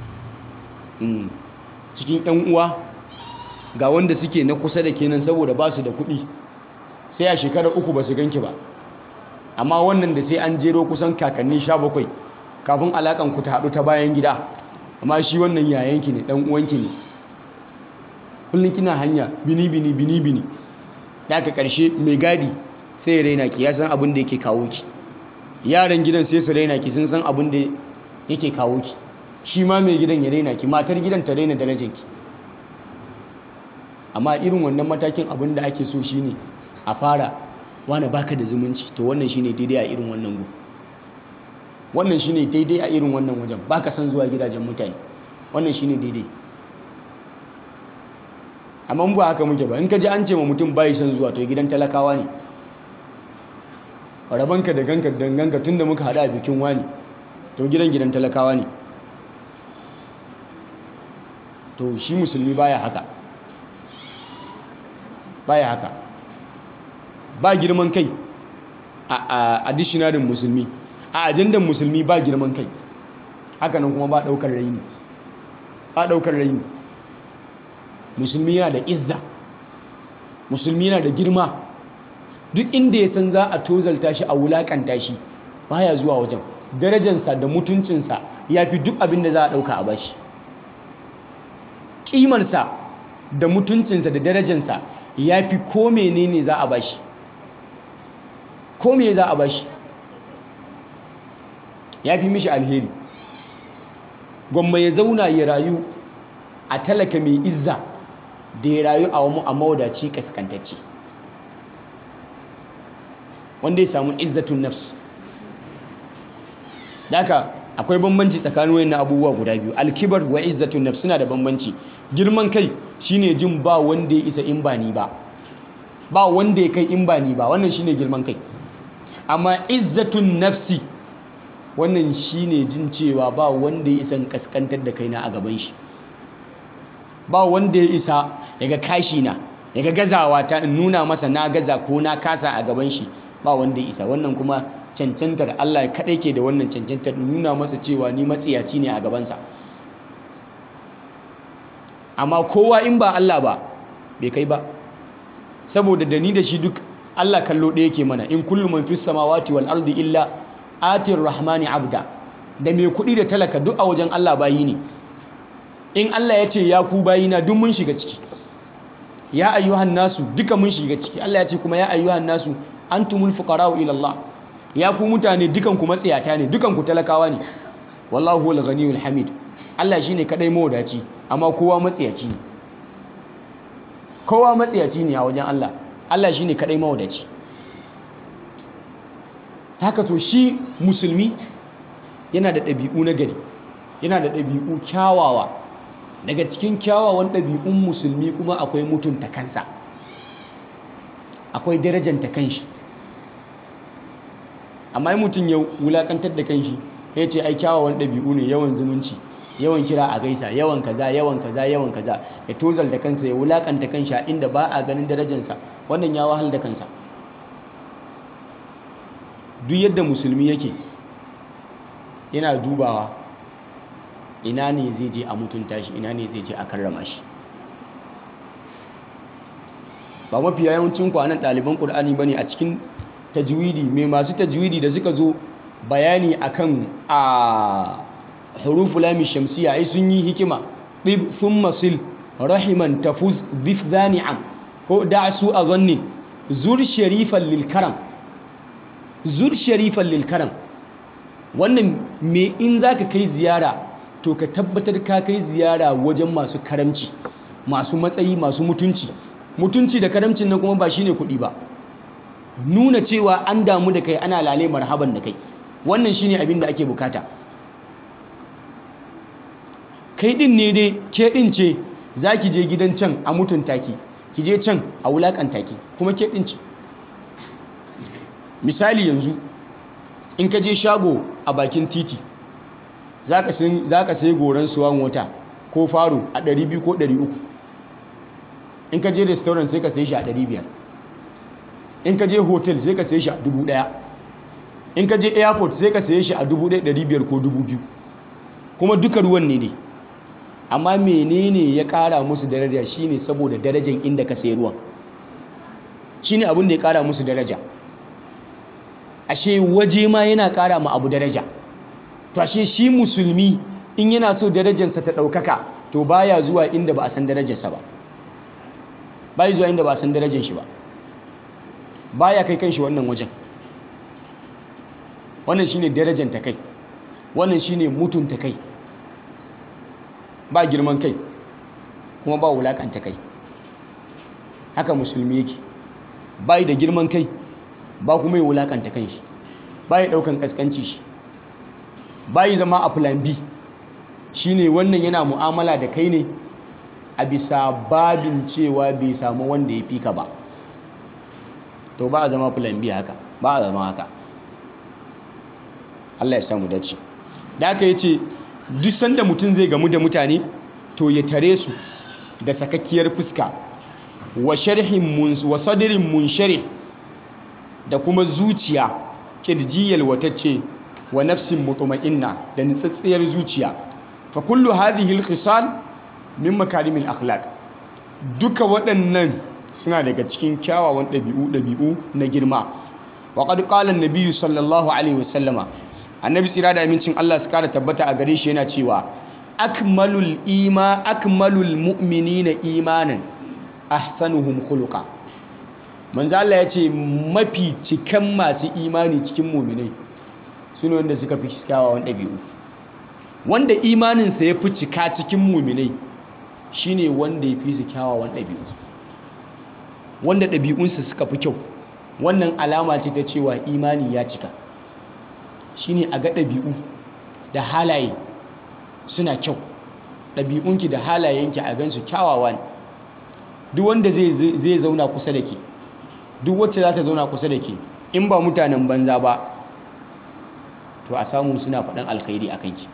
cikin 'yan uwa ga wanda suke na kusa da kenan saboda ba su da kuɗi sai a shekarar uku ba su ganki ba amma wannan da sai an jero kusan kakanni sha bakwai kafin alakan ku ta haɗu ta bayan gida amma shi wannan yayanki ne ɗan uwanki ne kullum kina hanya bini bini bini bini daga ƙarshe mai gadi sai ya raina ki ya san abin da yake kawo ki yaran gidan sai su raina ki sun san abin da yake kawo ki shi ma mai gidan ya raina ki matar gidan ta raina darajar ki amma irin wannan matakin abin da ake so shine a fara wani baka da zumunci to wannan shine daidai a irin wannan gu wannan shine daidai a irin wannan wajen baka san zuwa gidajen mutane wannan shine daidai amma ba haka muke ba in ka ji an ce ma mutum bai san zuwa to gidan talakawa ne rabanka da ganka danganka tunda muka hada a bikin wani to gidan gidan talakawa ne to shi musulmi baya haka baya haka ba girman kai a dishinarin musulmi a ajandan musulmi ba girman kai hakanan kuma ba daukar raini ba daukar raini musulmi yana da izza musulmi yana da girma duk inda ya san za a tozalta shi a wulakanta shi baya zuwa wajen darajansa da mutuncinsa ya fi duk abin da za a dauka a bashi ƙimarsa da mutuncinsa da darajansa ya fi ko menene za a bashi ko me za a bashi ya fi mishi alheri gwamma ya zauna ya rayu a talaka mai izza da ya rayu a wamu a mawadaci kaskantacce wanda ya samu izzatun nafs daka akwai bambanci tsakanin wayannan abubuwa guda biyu alkibar wa izzatun nafs suna da bambanci girman kai shine jin ba wanda ya isa in ba ni ba ba wanda ya kai in ba ni ba wannan shine girman kai amma izzatun nafsi wannan shine jin cewa ba wanda ya isa in kaskantar da kaina a gaban shi ba wanda ya isa daga kashi na daga gazawa ta in nuna masa na gaza ko na kasa a gaban shi ba wanda ya isa wannan kuma cancantar Allah kaɗai ke da wannan cancantar nuna masa cewa ni matsiyaci ne a gabansa amma kowa in ba Allah ba bai kai ba saboda da ni da shi duk Allah kallo ɗaya ke mana in kullum man fis samawati wal ardi illa atir rahmani abda da mai kuɗi da talaka duk a wajen Allah bayi ne in Allah ya ce ya ku bayina duk mun shiga ciki ya ayyuhan nasu duka mun shiga ciki Allah ya ce kuma ya ayyuhan nasu antumul fuqara'u ila Allah ya ku mutane dukan ku matsiyata ne dukan ku talakawa ne wallahu huwal ghaniyul hamid Allah shine kadai mawadaci amma kowa matsiyaci ne kowa matsiyaci ne a wajen Allah Allah shine kadai mawadaci haka to shi musulmi yana da ɗabi'u na gari yana da ɗabi'u kyawawa daga cikin kyawawan ɗabi'un musulmi kuma akwai mutunta kansa akwai darajanta kanshi amma yi mutum ya wulakantar da kanshi ya ce ai kyawawan ɗabi'u ne yawan zumunci yawan kira a gaisa yawan kaza yawan kaza yawan kaza ya tozal da kansa ya wulakanta kanshi a inda ba a ganin darajansa wannan ya wahal da kansa duk yadda musulmi yake yana dubawa ina ne zai je a mutunta shi ina ne zai je a karrama shi ba mafi yawancin kwanan ɗaliban ƙur'ani ba ne a cikin tajwidi mai masu tajwidi da suka zo bayani akan a hurufu lami shamsiya ai sun yi hikima ɗib sun masil rahiman tafuz zif zani'am ko da su a zanni zur sharifan lilkaram zur sharifan lilkaram wannan me in za ka kai ziyara to ka tabbatar ka kai ziyara wajen masu karamci masu matsayi masu mutunci mutunci da karamcin nan kuma ba shine kuɗi ba nuna cewa an damu da kai ana lale marhaban da kai wannan shine abin da ake bukata kai din ne dai ke din ce za ki je gidan can a mutunta ki ki je can a wulakanta ki kuma ke din ce misali yanzu in ka je shago a bakin titi za ka sai goron suwan wata ko faro a 200 ko 300 in ka je restaurant sai ka sai shi a 500 in ka je hotel sai ka sai shi a 1000 in ka je airport sai ka sai shi a 1500 ko 2000 kuma duka ruwan ne ne amma menene ya kara musu daraja shine saboda darajan inda ka sai ruwan shine abin da ya kara musu daraja ashe waje ma yana kara ma abu daraja to ashe shi musulmi in yana so darajarsa ta ɗaukaka to baya zuwa inda ba a san darajarsa ba baya zuwa inda ba a san darajar shi ba baya kai kanshi wannan wajen wannan shine darajar ta kai wannan shine mutunta kai ba girman kai kuma ba wulakanta kai haka musulmi yake bai da girman kai ba kuma ya wulakanta kanshi ba ya daukan kaskanci shi ba ya zama a plan B shine wannan yana mu'amala da kai ne a bisa babin cewa bai samu wanda ya fi ka ba to ba a zama plan B haka ba a zama haka Allah ya samu dace da aka yace duk sanda mutum zai gamu da mutane to ya tare su da sakakkiyar fuska wa sharhin mun wa sadrin munsharih da kuma zuciya kirjiyal watacce wa nafsin mutma'inna da nitsatsiyar zuciya fa kullu hadhihi al-khisal min makarimil akhlaq duka waɗannan suna daga cikin kyawawan ɗabi'u ɗabi'u na girma wa qad qala an sallallahu alaihi wasallama annabi tsira da amincin Allah su kara tabbata a gare shi yana cewa akmalul ima akmalul mu'minina imanan ahsanuhum khuluqa manzo Allah ya ce mafi cikan masu imani cikin mu'minai sune wanda suka fi kyawawan ɗabi'u wanda imaninsa ya fi cika cikin mu'minai shine wanda ya fi su kyawawan ɗabi'u wanda ɗabi'unsa suka fi kyau wannan alama ce ta cewa imani ya cika shine a ga ɗabi'u da halaye suna kyau ɗabi'unki da halayenki a gansu kyawawa ne duk wanda zai zauna kusa da ke duk wacce za ta zauna kusa da ke in ba mutanen banza ba to a samu suna faɗin alkhairi a kanki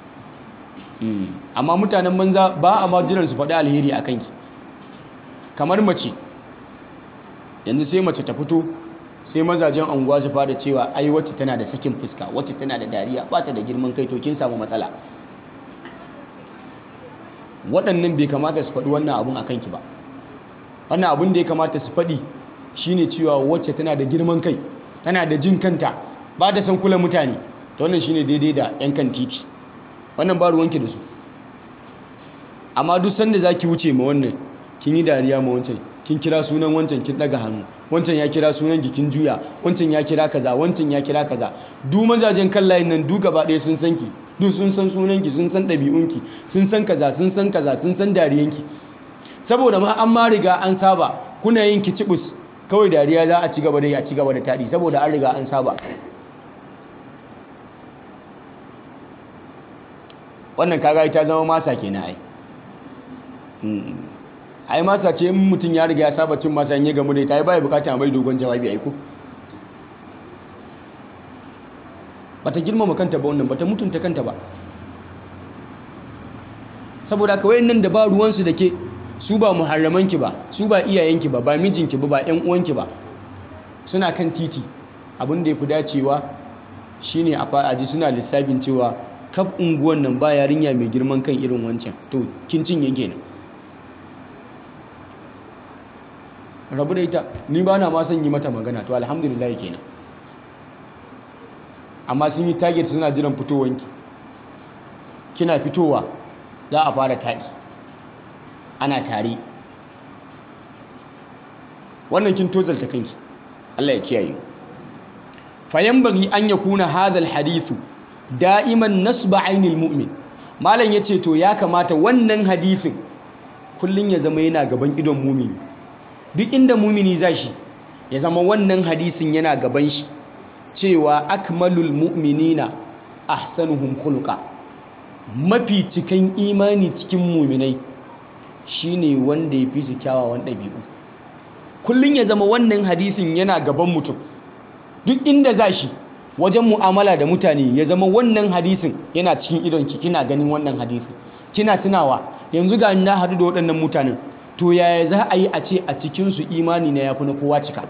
amma mutanen banza ba a majiran su faɗi alheri a kanki kamar mace yanzu sai mace ta fito sai mazajen anguwa su fara cewa ai wacce tana da sakin fuska wacce tana da dariya ba ta da girman kai to kin samu matsala waɗannan bai kamata su faɗi wannan abun a kanki ba wannan abun da ya kamata su faɗi shine cewa wacce tana da girman kai tana da jin kanta ba ta san kula mutane to wannan shine daidai da yan kan titi wannan ba ruwanki da su amma duk sanda zaki wuce ma wannan kin yi dariya ma wancan kin kira sunan wancan kin daga hannu wancan ya kira sunan kin juya wancan ya kira kaza wancan ya kira kaza duk mazajen kan layin nan duk gaba ɗaya sun san ki duk sun san sunanki sun san ɗabi'unki sun san kaza sun san kaza sun san dariyanki saboda ma an ma riga an saba kuna yin kicibus kawai dariya za a ci gaba da yi a ci gaba da taɗi saboda an riga an saba wannan kaga ta zama masa kenan ai ai masa ce in mutum ya riga ya saba cin masa in ya gamu da ita ai baya bukata mai dogon jawabi ai ko bata girmama kanta ba wannan bata mutunta kanta ba saboda kawai nan da ba ruwansu da ke su ba muharramanki ba su ba iyayenki ba ba mijinki ba ba ƴan uwanki ba suna kan titi abin da ya fi dacewa shine a fa'aji suna lissafin cewa kaf unguwan nan ba yarinya mai girman kan irin wancan to kin cinye kenan rabu da ita ni ba na ma son yi mata magana to alhamdulillah kenan amma sun yi target suna jiran fitowanki kina fitowa za a fara taɗi ana tare wannan kin tozalta kanki Allah ya kiyaye fayan bari an ya kuna hadal hadithu da'iman nasba ainil mu'min malam yace to ya kamata wannan hadisin kullun ya zama yana gaban idon mumini duk inda mumini zashi ya zama wannan hadisin yana gaban shi cewa akmalul mu'minina ahsanuhum khuluqa mafi cikan imani cikin muminai shine wanda ya fi su kyawawan ɗabi'u kullum ya zama wannan hadisin yana gaban mutum duk inda za shi wajen mu'amala da mutane ya zama wannan hadisin yana cikin idonki kina ganin wannan hadisin kina tunawa yanzu ga na haɗu da waɗannan mutanen to yaya za a yi a ce a cikinsu imani na ya fi na kowa cika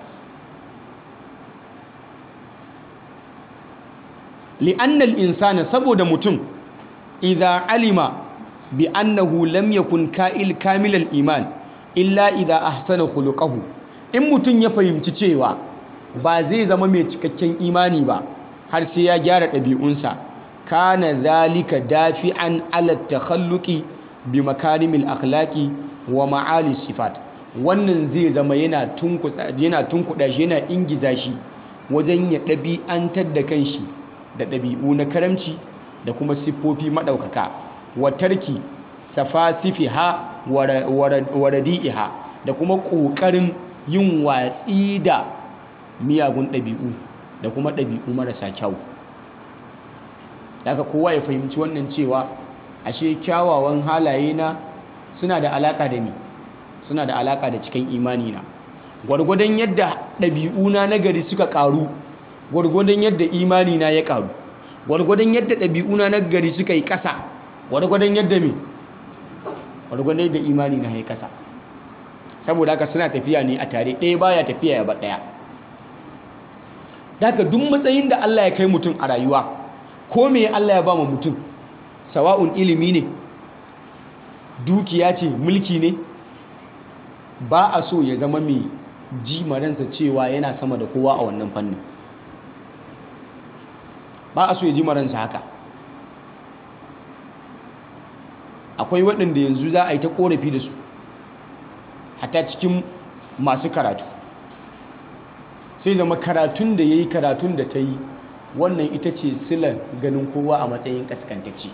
li'annal insana saboda mutum idza alima bi annahu lam yakun ka'il kamilal iman illa idza ahsana khuluquhu in mutum ya fahimci cewa ba zai zama mai cikakken imani ba har sai ya gyara ɗabi'unsa kana zalika dafi'an ala takhalluqi bi makarimil akhlaqi wa ma'ali sifat wannan zai zama yana tunkuda yana tunkuda shi yana ingiza shi wajen ya ɗabi'antar da kanshi da ɗabi'u na karamci da kuma siffofi maɗaukaka wa tarki safasifiha wa radi'iha da kuma ƙoƙarin yin watsi da miyagun ɗabi'u da kuma ɗabi'u marasa kyau daga kowa ya fahimci wannan cewa ashe kyawawan halaye na suna da alaka da ni suna da alaka da cikin imani na gwargwadon yadda ɗabi'una na gari suka ƙaru gwargwadon yadda imani na ya ƙaru gwargwadon yadda ɗabi'una na gari suka yi ƙasa gwargwadon yadda me gwargwadon yadda imani na ya ƙasa saboda haka suna tafiya ne a tare ɗaya baya tafiya ya ba ɗaya daga duk matsayin da Allah ya kai mutum a rayuwa ko me Allah ya ba ma mutum sawa'un ilimi ne dukiya ce mulki ne ba a so ya zama mai ji maransa cewa yana sama da kowa a wannan fannin ba a so ya ji maransa haka akwai waɗanda yanzu za a yi ta ƙorafi da su hata cikin masu karatu sai zama karatun da ya yi karatun da ta yi wannan ita ce silar ganin kowa a matsayin kaskantacce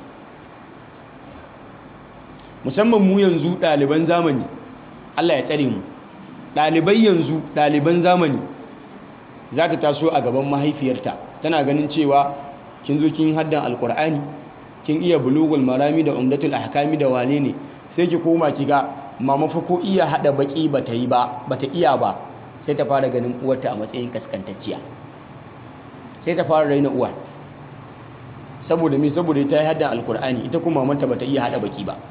musamman mu yanzu ɗaliban zamani Allah ya tsare mu ɗalibai yanzu ɗaliban zamani za ta taso a gaban mahaifiyarta tana ganin cewa kin zo kin haddan alkur'ani kin iya bulugul marami da umdatul ahkami da wane ne sai ki koma ki ga mama fa ko iya hada baki bata yi ba bata iya ba sai ta fara ganin uwarta a matsayin kaskantacciya sai ta fara raina uwa saboda me saboda ta yi haddan alkur'ani ita kuma mamanta bata iya hada baki ba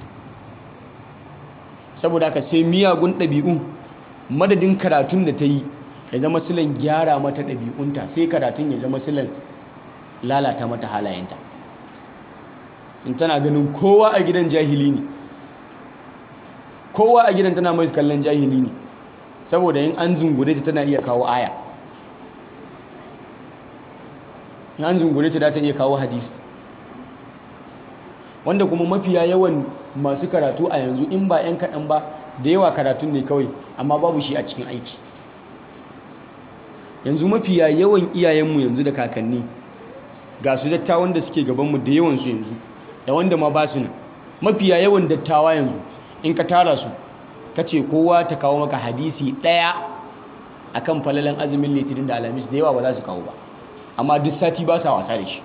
saboda haka sai miyagun ɗabi'u madadin karatun da ta yi ya zama silan gyara mata ɗabi'unta sai karatun ya zama silan lalata mata halayenta in tana ganin kowa a gidan jahili ne kowa a gidan tana mai kallon jahili ne saboda yin an zungure ta tana iya kawo aya in an zungure ta ta iya kawo hadisi wanda kuma mafiya yawan masu karatu a yanzu in ba 'yan kaɗan ba da yawa karatun ne kawai amma babu shi a cikin aiki yanzu mafiya yawan iyayenmu yanzu da kakanni ga su dattawan da suke gabanmu da yawansu yanzu da wanda ma ba su nan mafiya yawan dattawa yanzu in ka tara su ka ce kowa ta kawo maka hadisi ɗaya a kan falalan azumin litinin da alamis da yawa ba za su kawo ba amma duk sati ba sa wasa da shi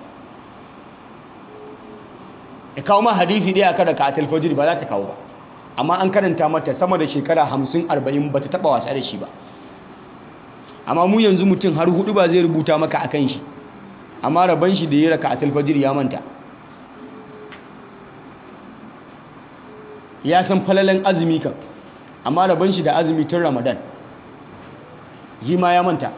ya kawo ma hadisi ɗaya kada ka atal fajiri ba za ta kawo ba amma an karanta mata sama da shekara hamsin arba'in ba ta taɓa wasa da shi ba amma mu yanzu mutum har hudu ba zai rubuta maka a kan shi amma rabon shi da ya raka atal fajiri ya manta ya san falalan azumi kan amma rabon shi da azumi tun ramadan yi ma ya manta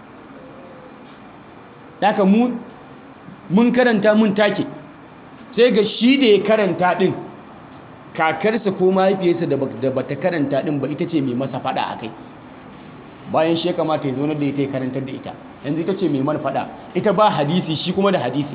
daga mu mun karanta mun take sai ga shi da ya karanta din kakarsa ko mahaifiyarsa da bata karanta din ba ita ce mai masa fada a kai bayan shi ya kamata ya zaunar da ita ya karantar da ita yanzu ita ce mai mana fada ita ba hadisi shi kuma da hadisi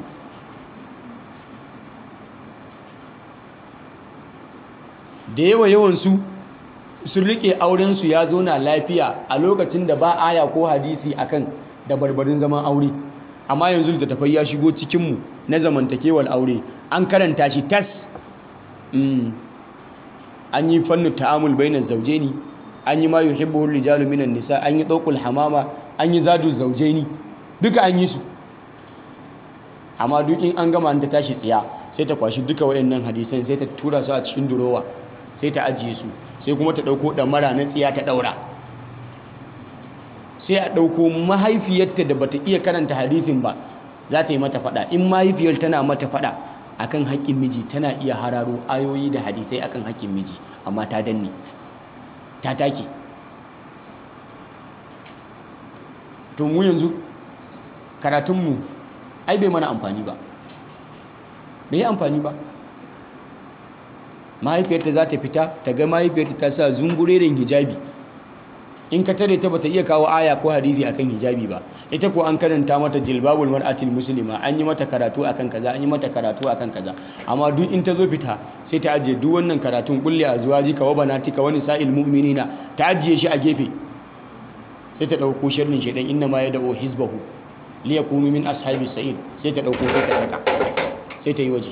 da yawa yawansu sun rike aurensu ya zauna lafiya a lokacin da ba aya ko hadisi akan da barbarin zaman aure amma yanzu littattafai ya shigo cikinmu na zamantakewar aure an karanta shi tas an yi fannin ta'amul bainar zaujeni an yi ma yuhibbuhur rijalu minan nisa an yi ɗaukul hamama an yi zadu zaujeni duka an yi su amma duk in an gama ta tashi tsiya sai ta kwashi duka waɗannan hadisan sai ta tura su a cikin durowa sai ta ajiye su sai kuma ta ɗauko ɗamara na tsiya ta ɗaura sai a ɗauko mahaifiyarta da bata iya karanta hadisin ba za ta yi mata faɗa in mahaifiyar tana mata faɗa akan haƙƙin miji tana iya hararo ayoyi da hadisai akan haƙƙin miji amma ta danne ta take to mu yanzu karatunmu ai bai mana amfani ba bai yi amfani ba mahaifiyarta za ta fita ta ga mahaifiyarta ta sa zungureren hijabi in ka tare ta bata iya kawo aya ko hadisi akan hijabi ba ita ko an karanta mata jilbabul mar'atil muslima an yi mata karatu akan kaza an yi mata karatu akan kaza amma duk in ta zo fita sai ta ajiye duk wannan karatun kulli azwajika wa banatika wa nisa'il mu'minina ta ajiye shi a gefe sai ta dauko sharrin shedan inna ma yad'u hizbahu liyakunu min ashabis sa'id sai ta dauko sai ta saka sai ta yi waje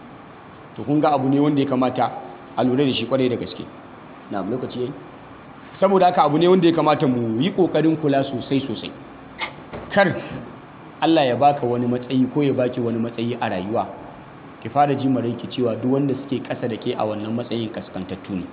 to kun ga abu ne wanda ya kamata a lura da shi kwarai da gaske na lokaci yayi saboda haka abu ne wanda ya kamata mu yi ƙoƙarin kula sosai sosai kar Allah ya baka wani matsayi ko ya baki wani matsayi a rayuwa ki fara ji ki cewa duk wanda suke ƙasa da ke a wannan matsayin kaskantattu ne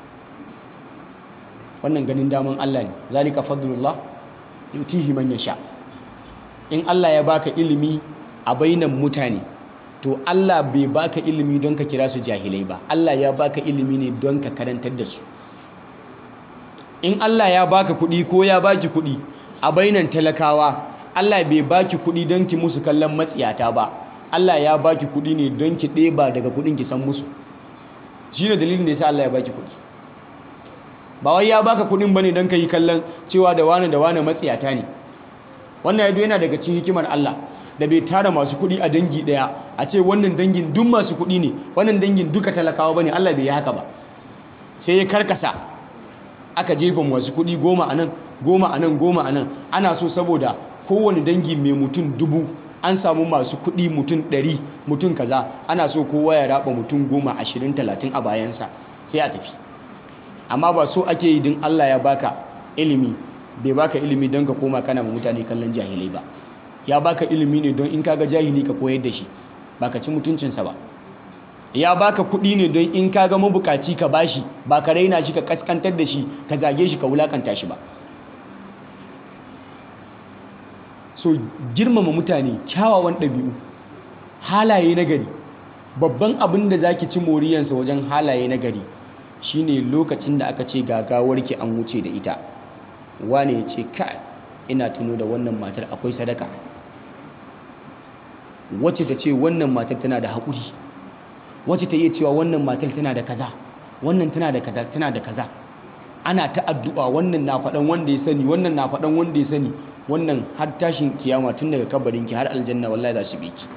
wannan ganin daman Allah ne zalika fadlullah yutihi man yasha in Allah ya baka ilimi a bainan mutane to Allah bai baka ilimi don ka kira su jahilai ba Allah ya baka ilimi ne don ka karantar da su in Allah ya baka kuɗi ko ya baki kuɗi a bainan talakawa Allah bai baki kuɗi don ki musu kallon matsiyata ba Allah ya baki kuɗi ne don ki ɗeba daga kuɗin ki san musu shi ne dalilin da ya sa Allah ya baki kuɗi ba wai ya baka kuɗin bane don ka yi kallon cewa da wane da wane matsiyata ne wannan yado yana daga cikin hikimar Allah da bai tara masu kuɗi a dangi ɗaya a ce wannan dangin duk masu kuɗi ne wannan dangin duka talakawa bane Allah bai yi haka ba sai ya karkasa aka jefa masu kuɗi goma a nan goma a nan goma a nan ana so saboda kowane dangi mai mutum dubu an samu masu kuɗi mutum ɗari mutum kaza ana so kowa ya raba mutum goma ashirin talatin a bayansa sai a tafi amma ba so ake yi din Allah ya baka ilimi bai baka ilimi don ka koma kana mutane kallon jahilai ba ya baka ilimi ne don in kaga jahili ka koyar da shi ba ka ci mutuncinsa ba ya baka kuɗi ne don in kaga mabukaci ka bashi ba ka raina shi ka kaskantar da shi ka zage shi ka wulakanta shi ba so girmama mutane kyawawan ɗabi'u halaye na gari babban abin da zaki ci moriyansa wajen halaye na gari shine lokacin da aka ce gagawarki an wuce da ita wane ya ce kai ina tuno da wannan matar akwai sadaka wacce ta ce wannan matar tana da haƙuri wacce ta iya cewa wannan matar tana da kaza wannan tana da kaza tana da kaza ana ta addu'a wannan na faɗan wanda ya sani wannan na faɗan wanda ya sani wannan har tashin kiyama tun daga kabarinki har aljanna wallahi za su bi ki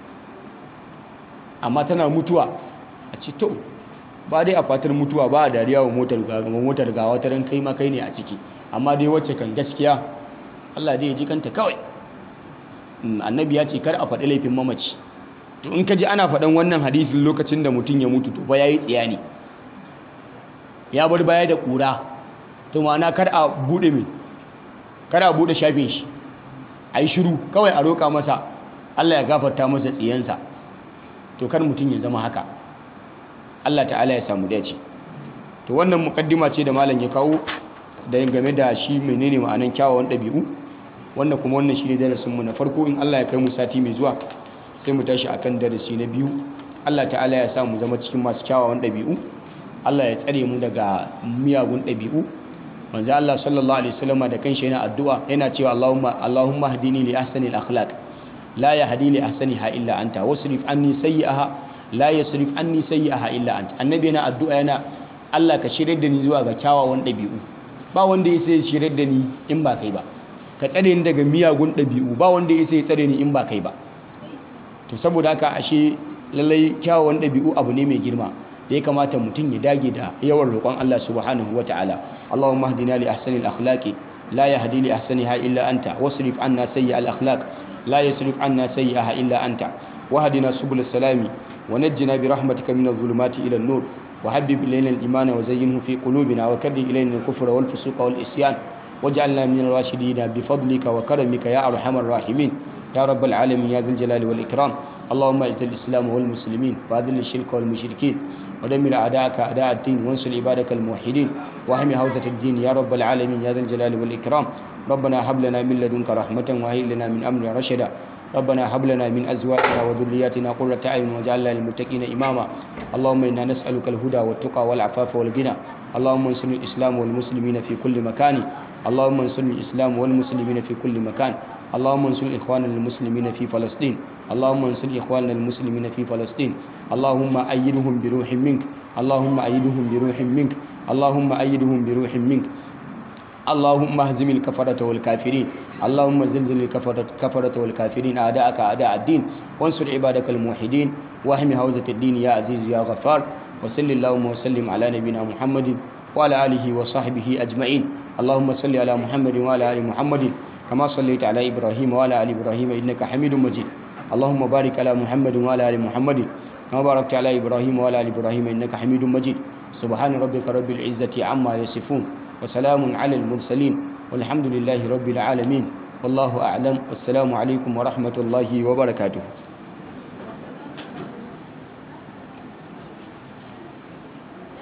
amma tana mutuwa a ce to ba dai a fatar mutuwa ba a dariya wa motar motar gawa ta ran kai ma kai ne a ciki amma dai wacce kan gaskiya Allah dai ya ji kanta kawai annabi ya ce kar a faɗi laifin mamaci to in ka ji ana faɗan wannan hadisin lokacin da mutum ya mutu to ba yayi tsiya ne ya bar baya da ƙura to ma'ana kar a buɗe mai kar a buɗe shafin shi a yi shiru kawai a roƙa masa Allah ya gafarta masa tsiyansa to kar mutum ya zama haka Allah ta'ala ya samu dace to wannan mukaddima ce da malam ya kawo da game da shi menene ma'anan kyawawan ɗabi'u wannan kuma wannan shi ne darasinmu na farko in Allah ya kai mu sati mai zuwa sai mu tashi akan darasi na biyu Allah ta'ala ya sa mu zama cikin masu kyawawan ɗabi'u Allah ya tsare mu daga miyagun ɗabi'u manzo Allah sallallahu alaihi wasallam da kanshi yana addu'a yana cewa Allahumma Allahumma hdini li ahsani al-akhlaq la yahdi li ahsaniha illa anta wasrif anni sayyi'aha la yasrif anni sayyi'aha illa anta annabi yana addu'a yana Allah ka shirye da ni zuwa ga kyawawan ɗabi'u ba wanda ya sai shirye da ni in ba kai ba ka tsare ni daga miyagun ɗabi'u ba wanda ya sai tsare ni in ba kai ba to saboda haka ashe lallai kyawawan ɗabi'u abu ne mai girma da ya kamata mutum ya dage da yawan roƙon Allah subhanahu wa ta'ala Allahumma hdina li ahsani al-akhlaqi la yahdi li ahsaniha illa anta wasrif anna sayyi al-akhlaq la yasrif anna sayyi'aha illa anta wahdina subul salami wa najjina bi rahmatika min adh-dhulumati ila an-nur وحبب إلينا الإيمان وزينه في قلوبنا وكره إلينا الكفر والفسوق والإسيان واجعلنا من الراشدين بفضلك وكرمك يا أرحم الراحمين يا رب العالمين يا ذا الجلال والإكرام اللهم اعز الإسلام والمسلمين وأذل الشرك والمشركين ودمر أعداءك أعداء الدين وانصر عبادك الموحدين واهم حوزة الدين يا رب العالمين يا ذا الجلال والإكرام ربنا هب لنا من لدنك رحمة وهيئ لنا من أمرنا رشدا ربنا هب لنا من أزواجنا وذرياتنا قرة أعين واجعلنا للمتقين إماما اللهم إنا نسألك الهدى والتقى والعفاف والغنى اللهم انصر الإسلام والمسلمين في كل مكان اللهم انصر الإسلام والمسلمين في كل مكان اللهم انصر إخواننا المسلمين في فلسطين اللهم انصر إخواننا المسلمين في فلسطين اللهم أيدهم بروح منك اللهم أيدهم بروح منك اللهم أيدهم بروح منك اللهم اهزم الكفرة والكافرين اللهم زلزل الكفرة كفرة والكافرين أعداءك أعداء الدين وانصر عبادك الموحدين واحم حوزة الدين يا عزيز يا غفار وصل اللهم وسلم على نبينا محمد وعلى آله وصحبه أجمعين اللهم صل على محمد وعلى آل محمد كما صليت على إبراهيم وعلى آل إبراهيم إنك حميد مجيد اللهم بارك على محمد وعلى آل محمد كما باركت على إبراهيم وعلى آل إبراهيم إنك حميد مجيد سبحان ربك رب العزة عما يصفون wa salamun ala al-mursalin walhamdulillahi rabbil alamin wallahu a'lam wassalamu alaikum wa rahmatullahi wa barakatuh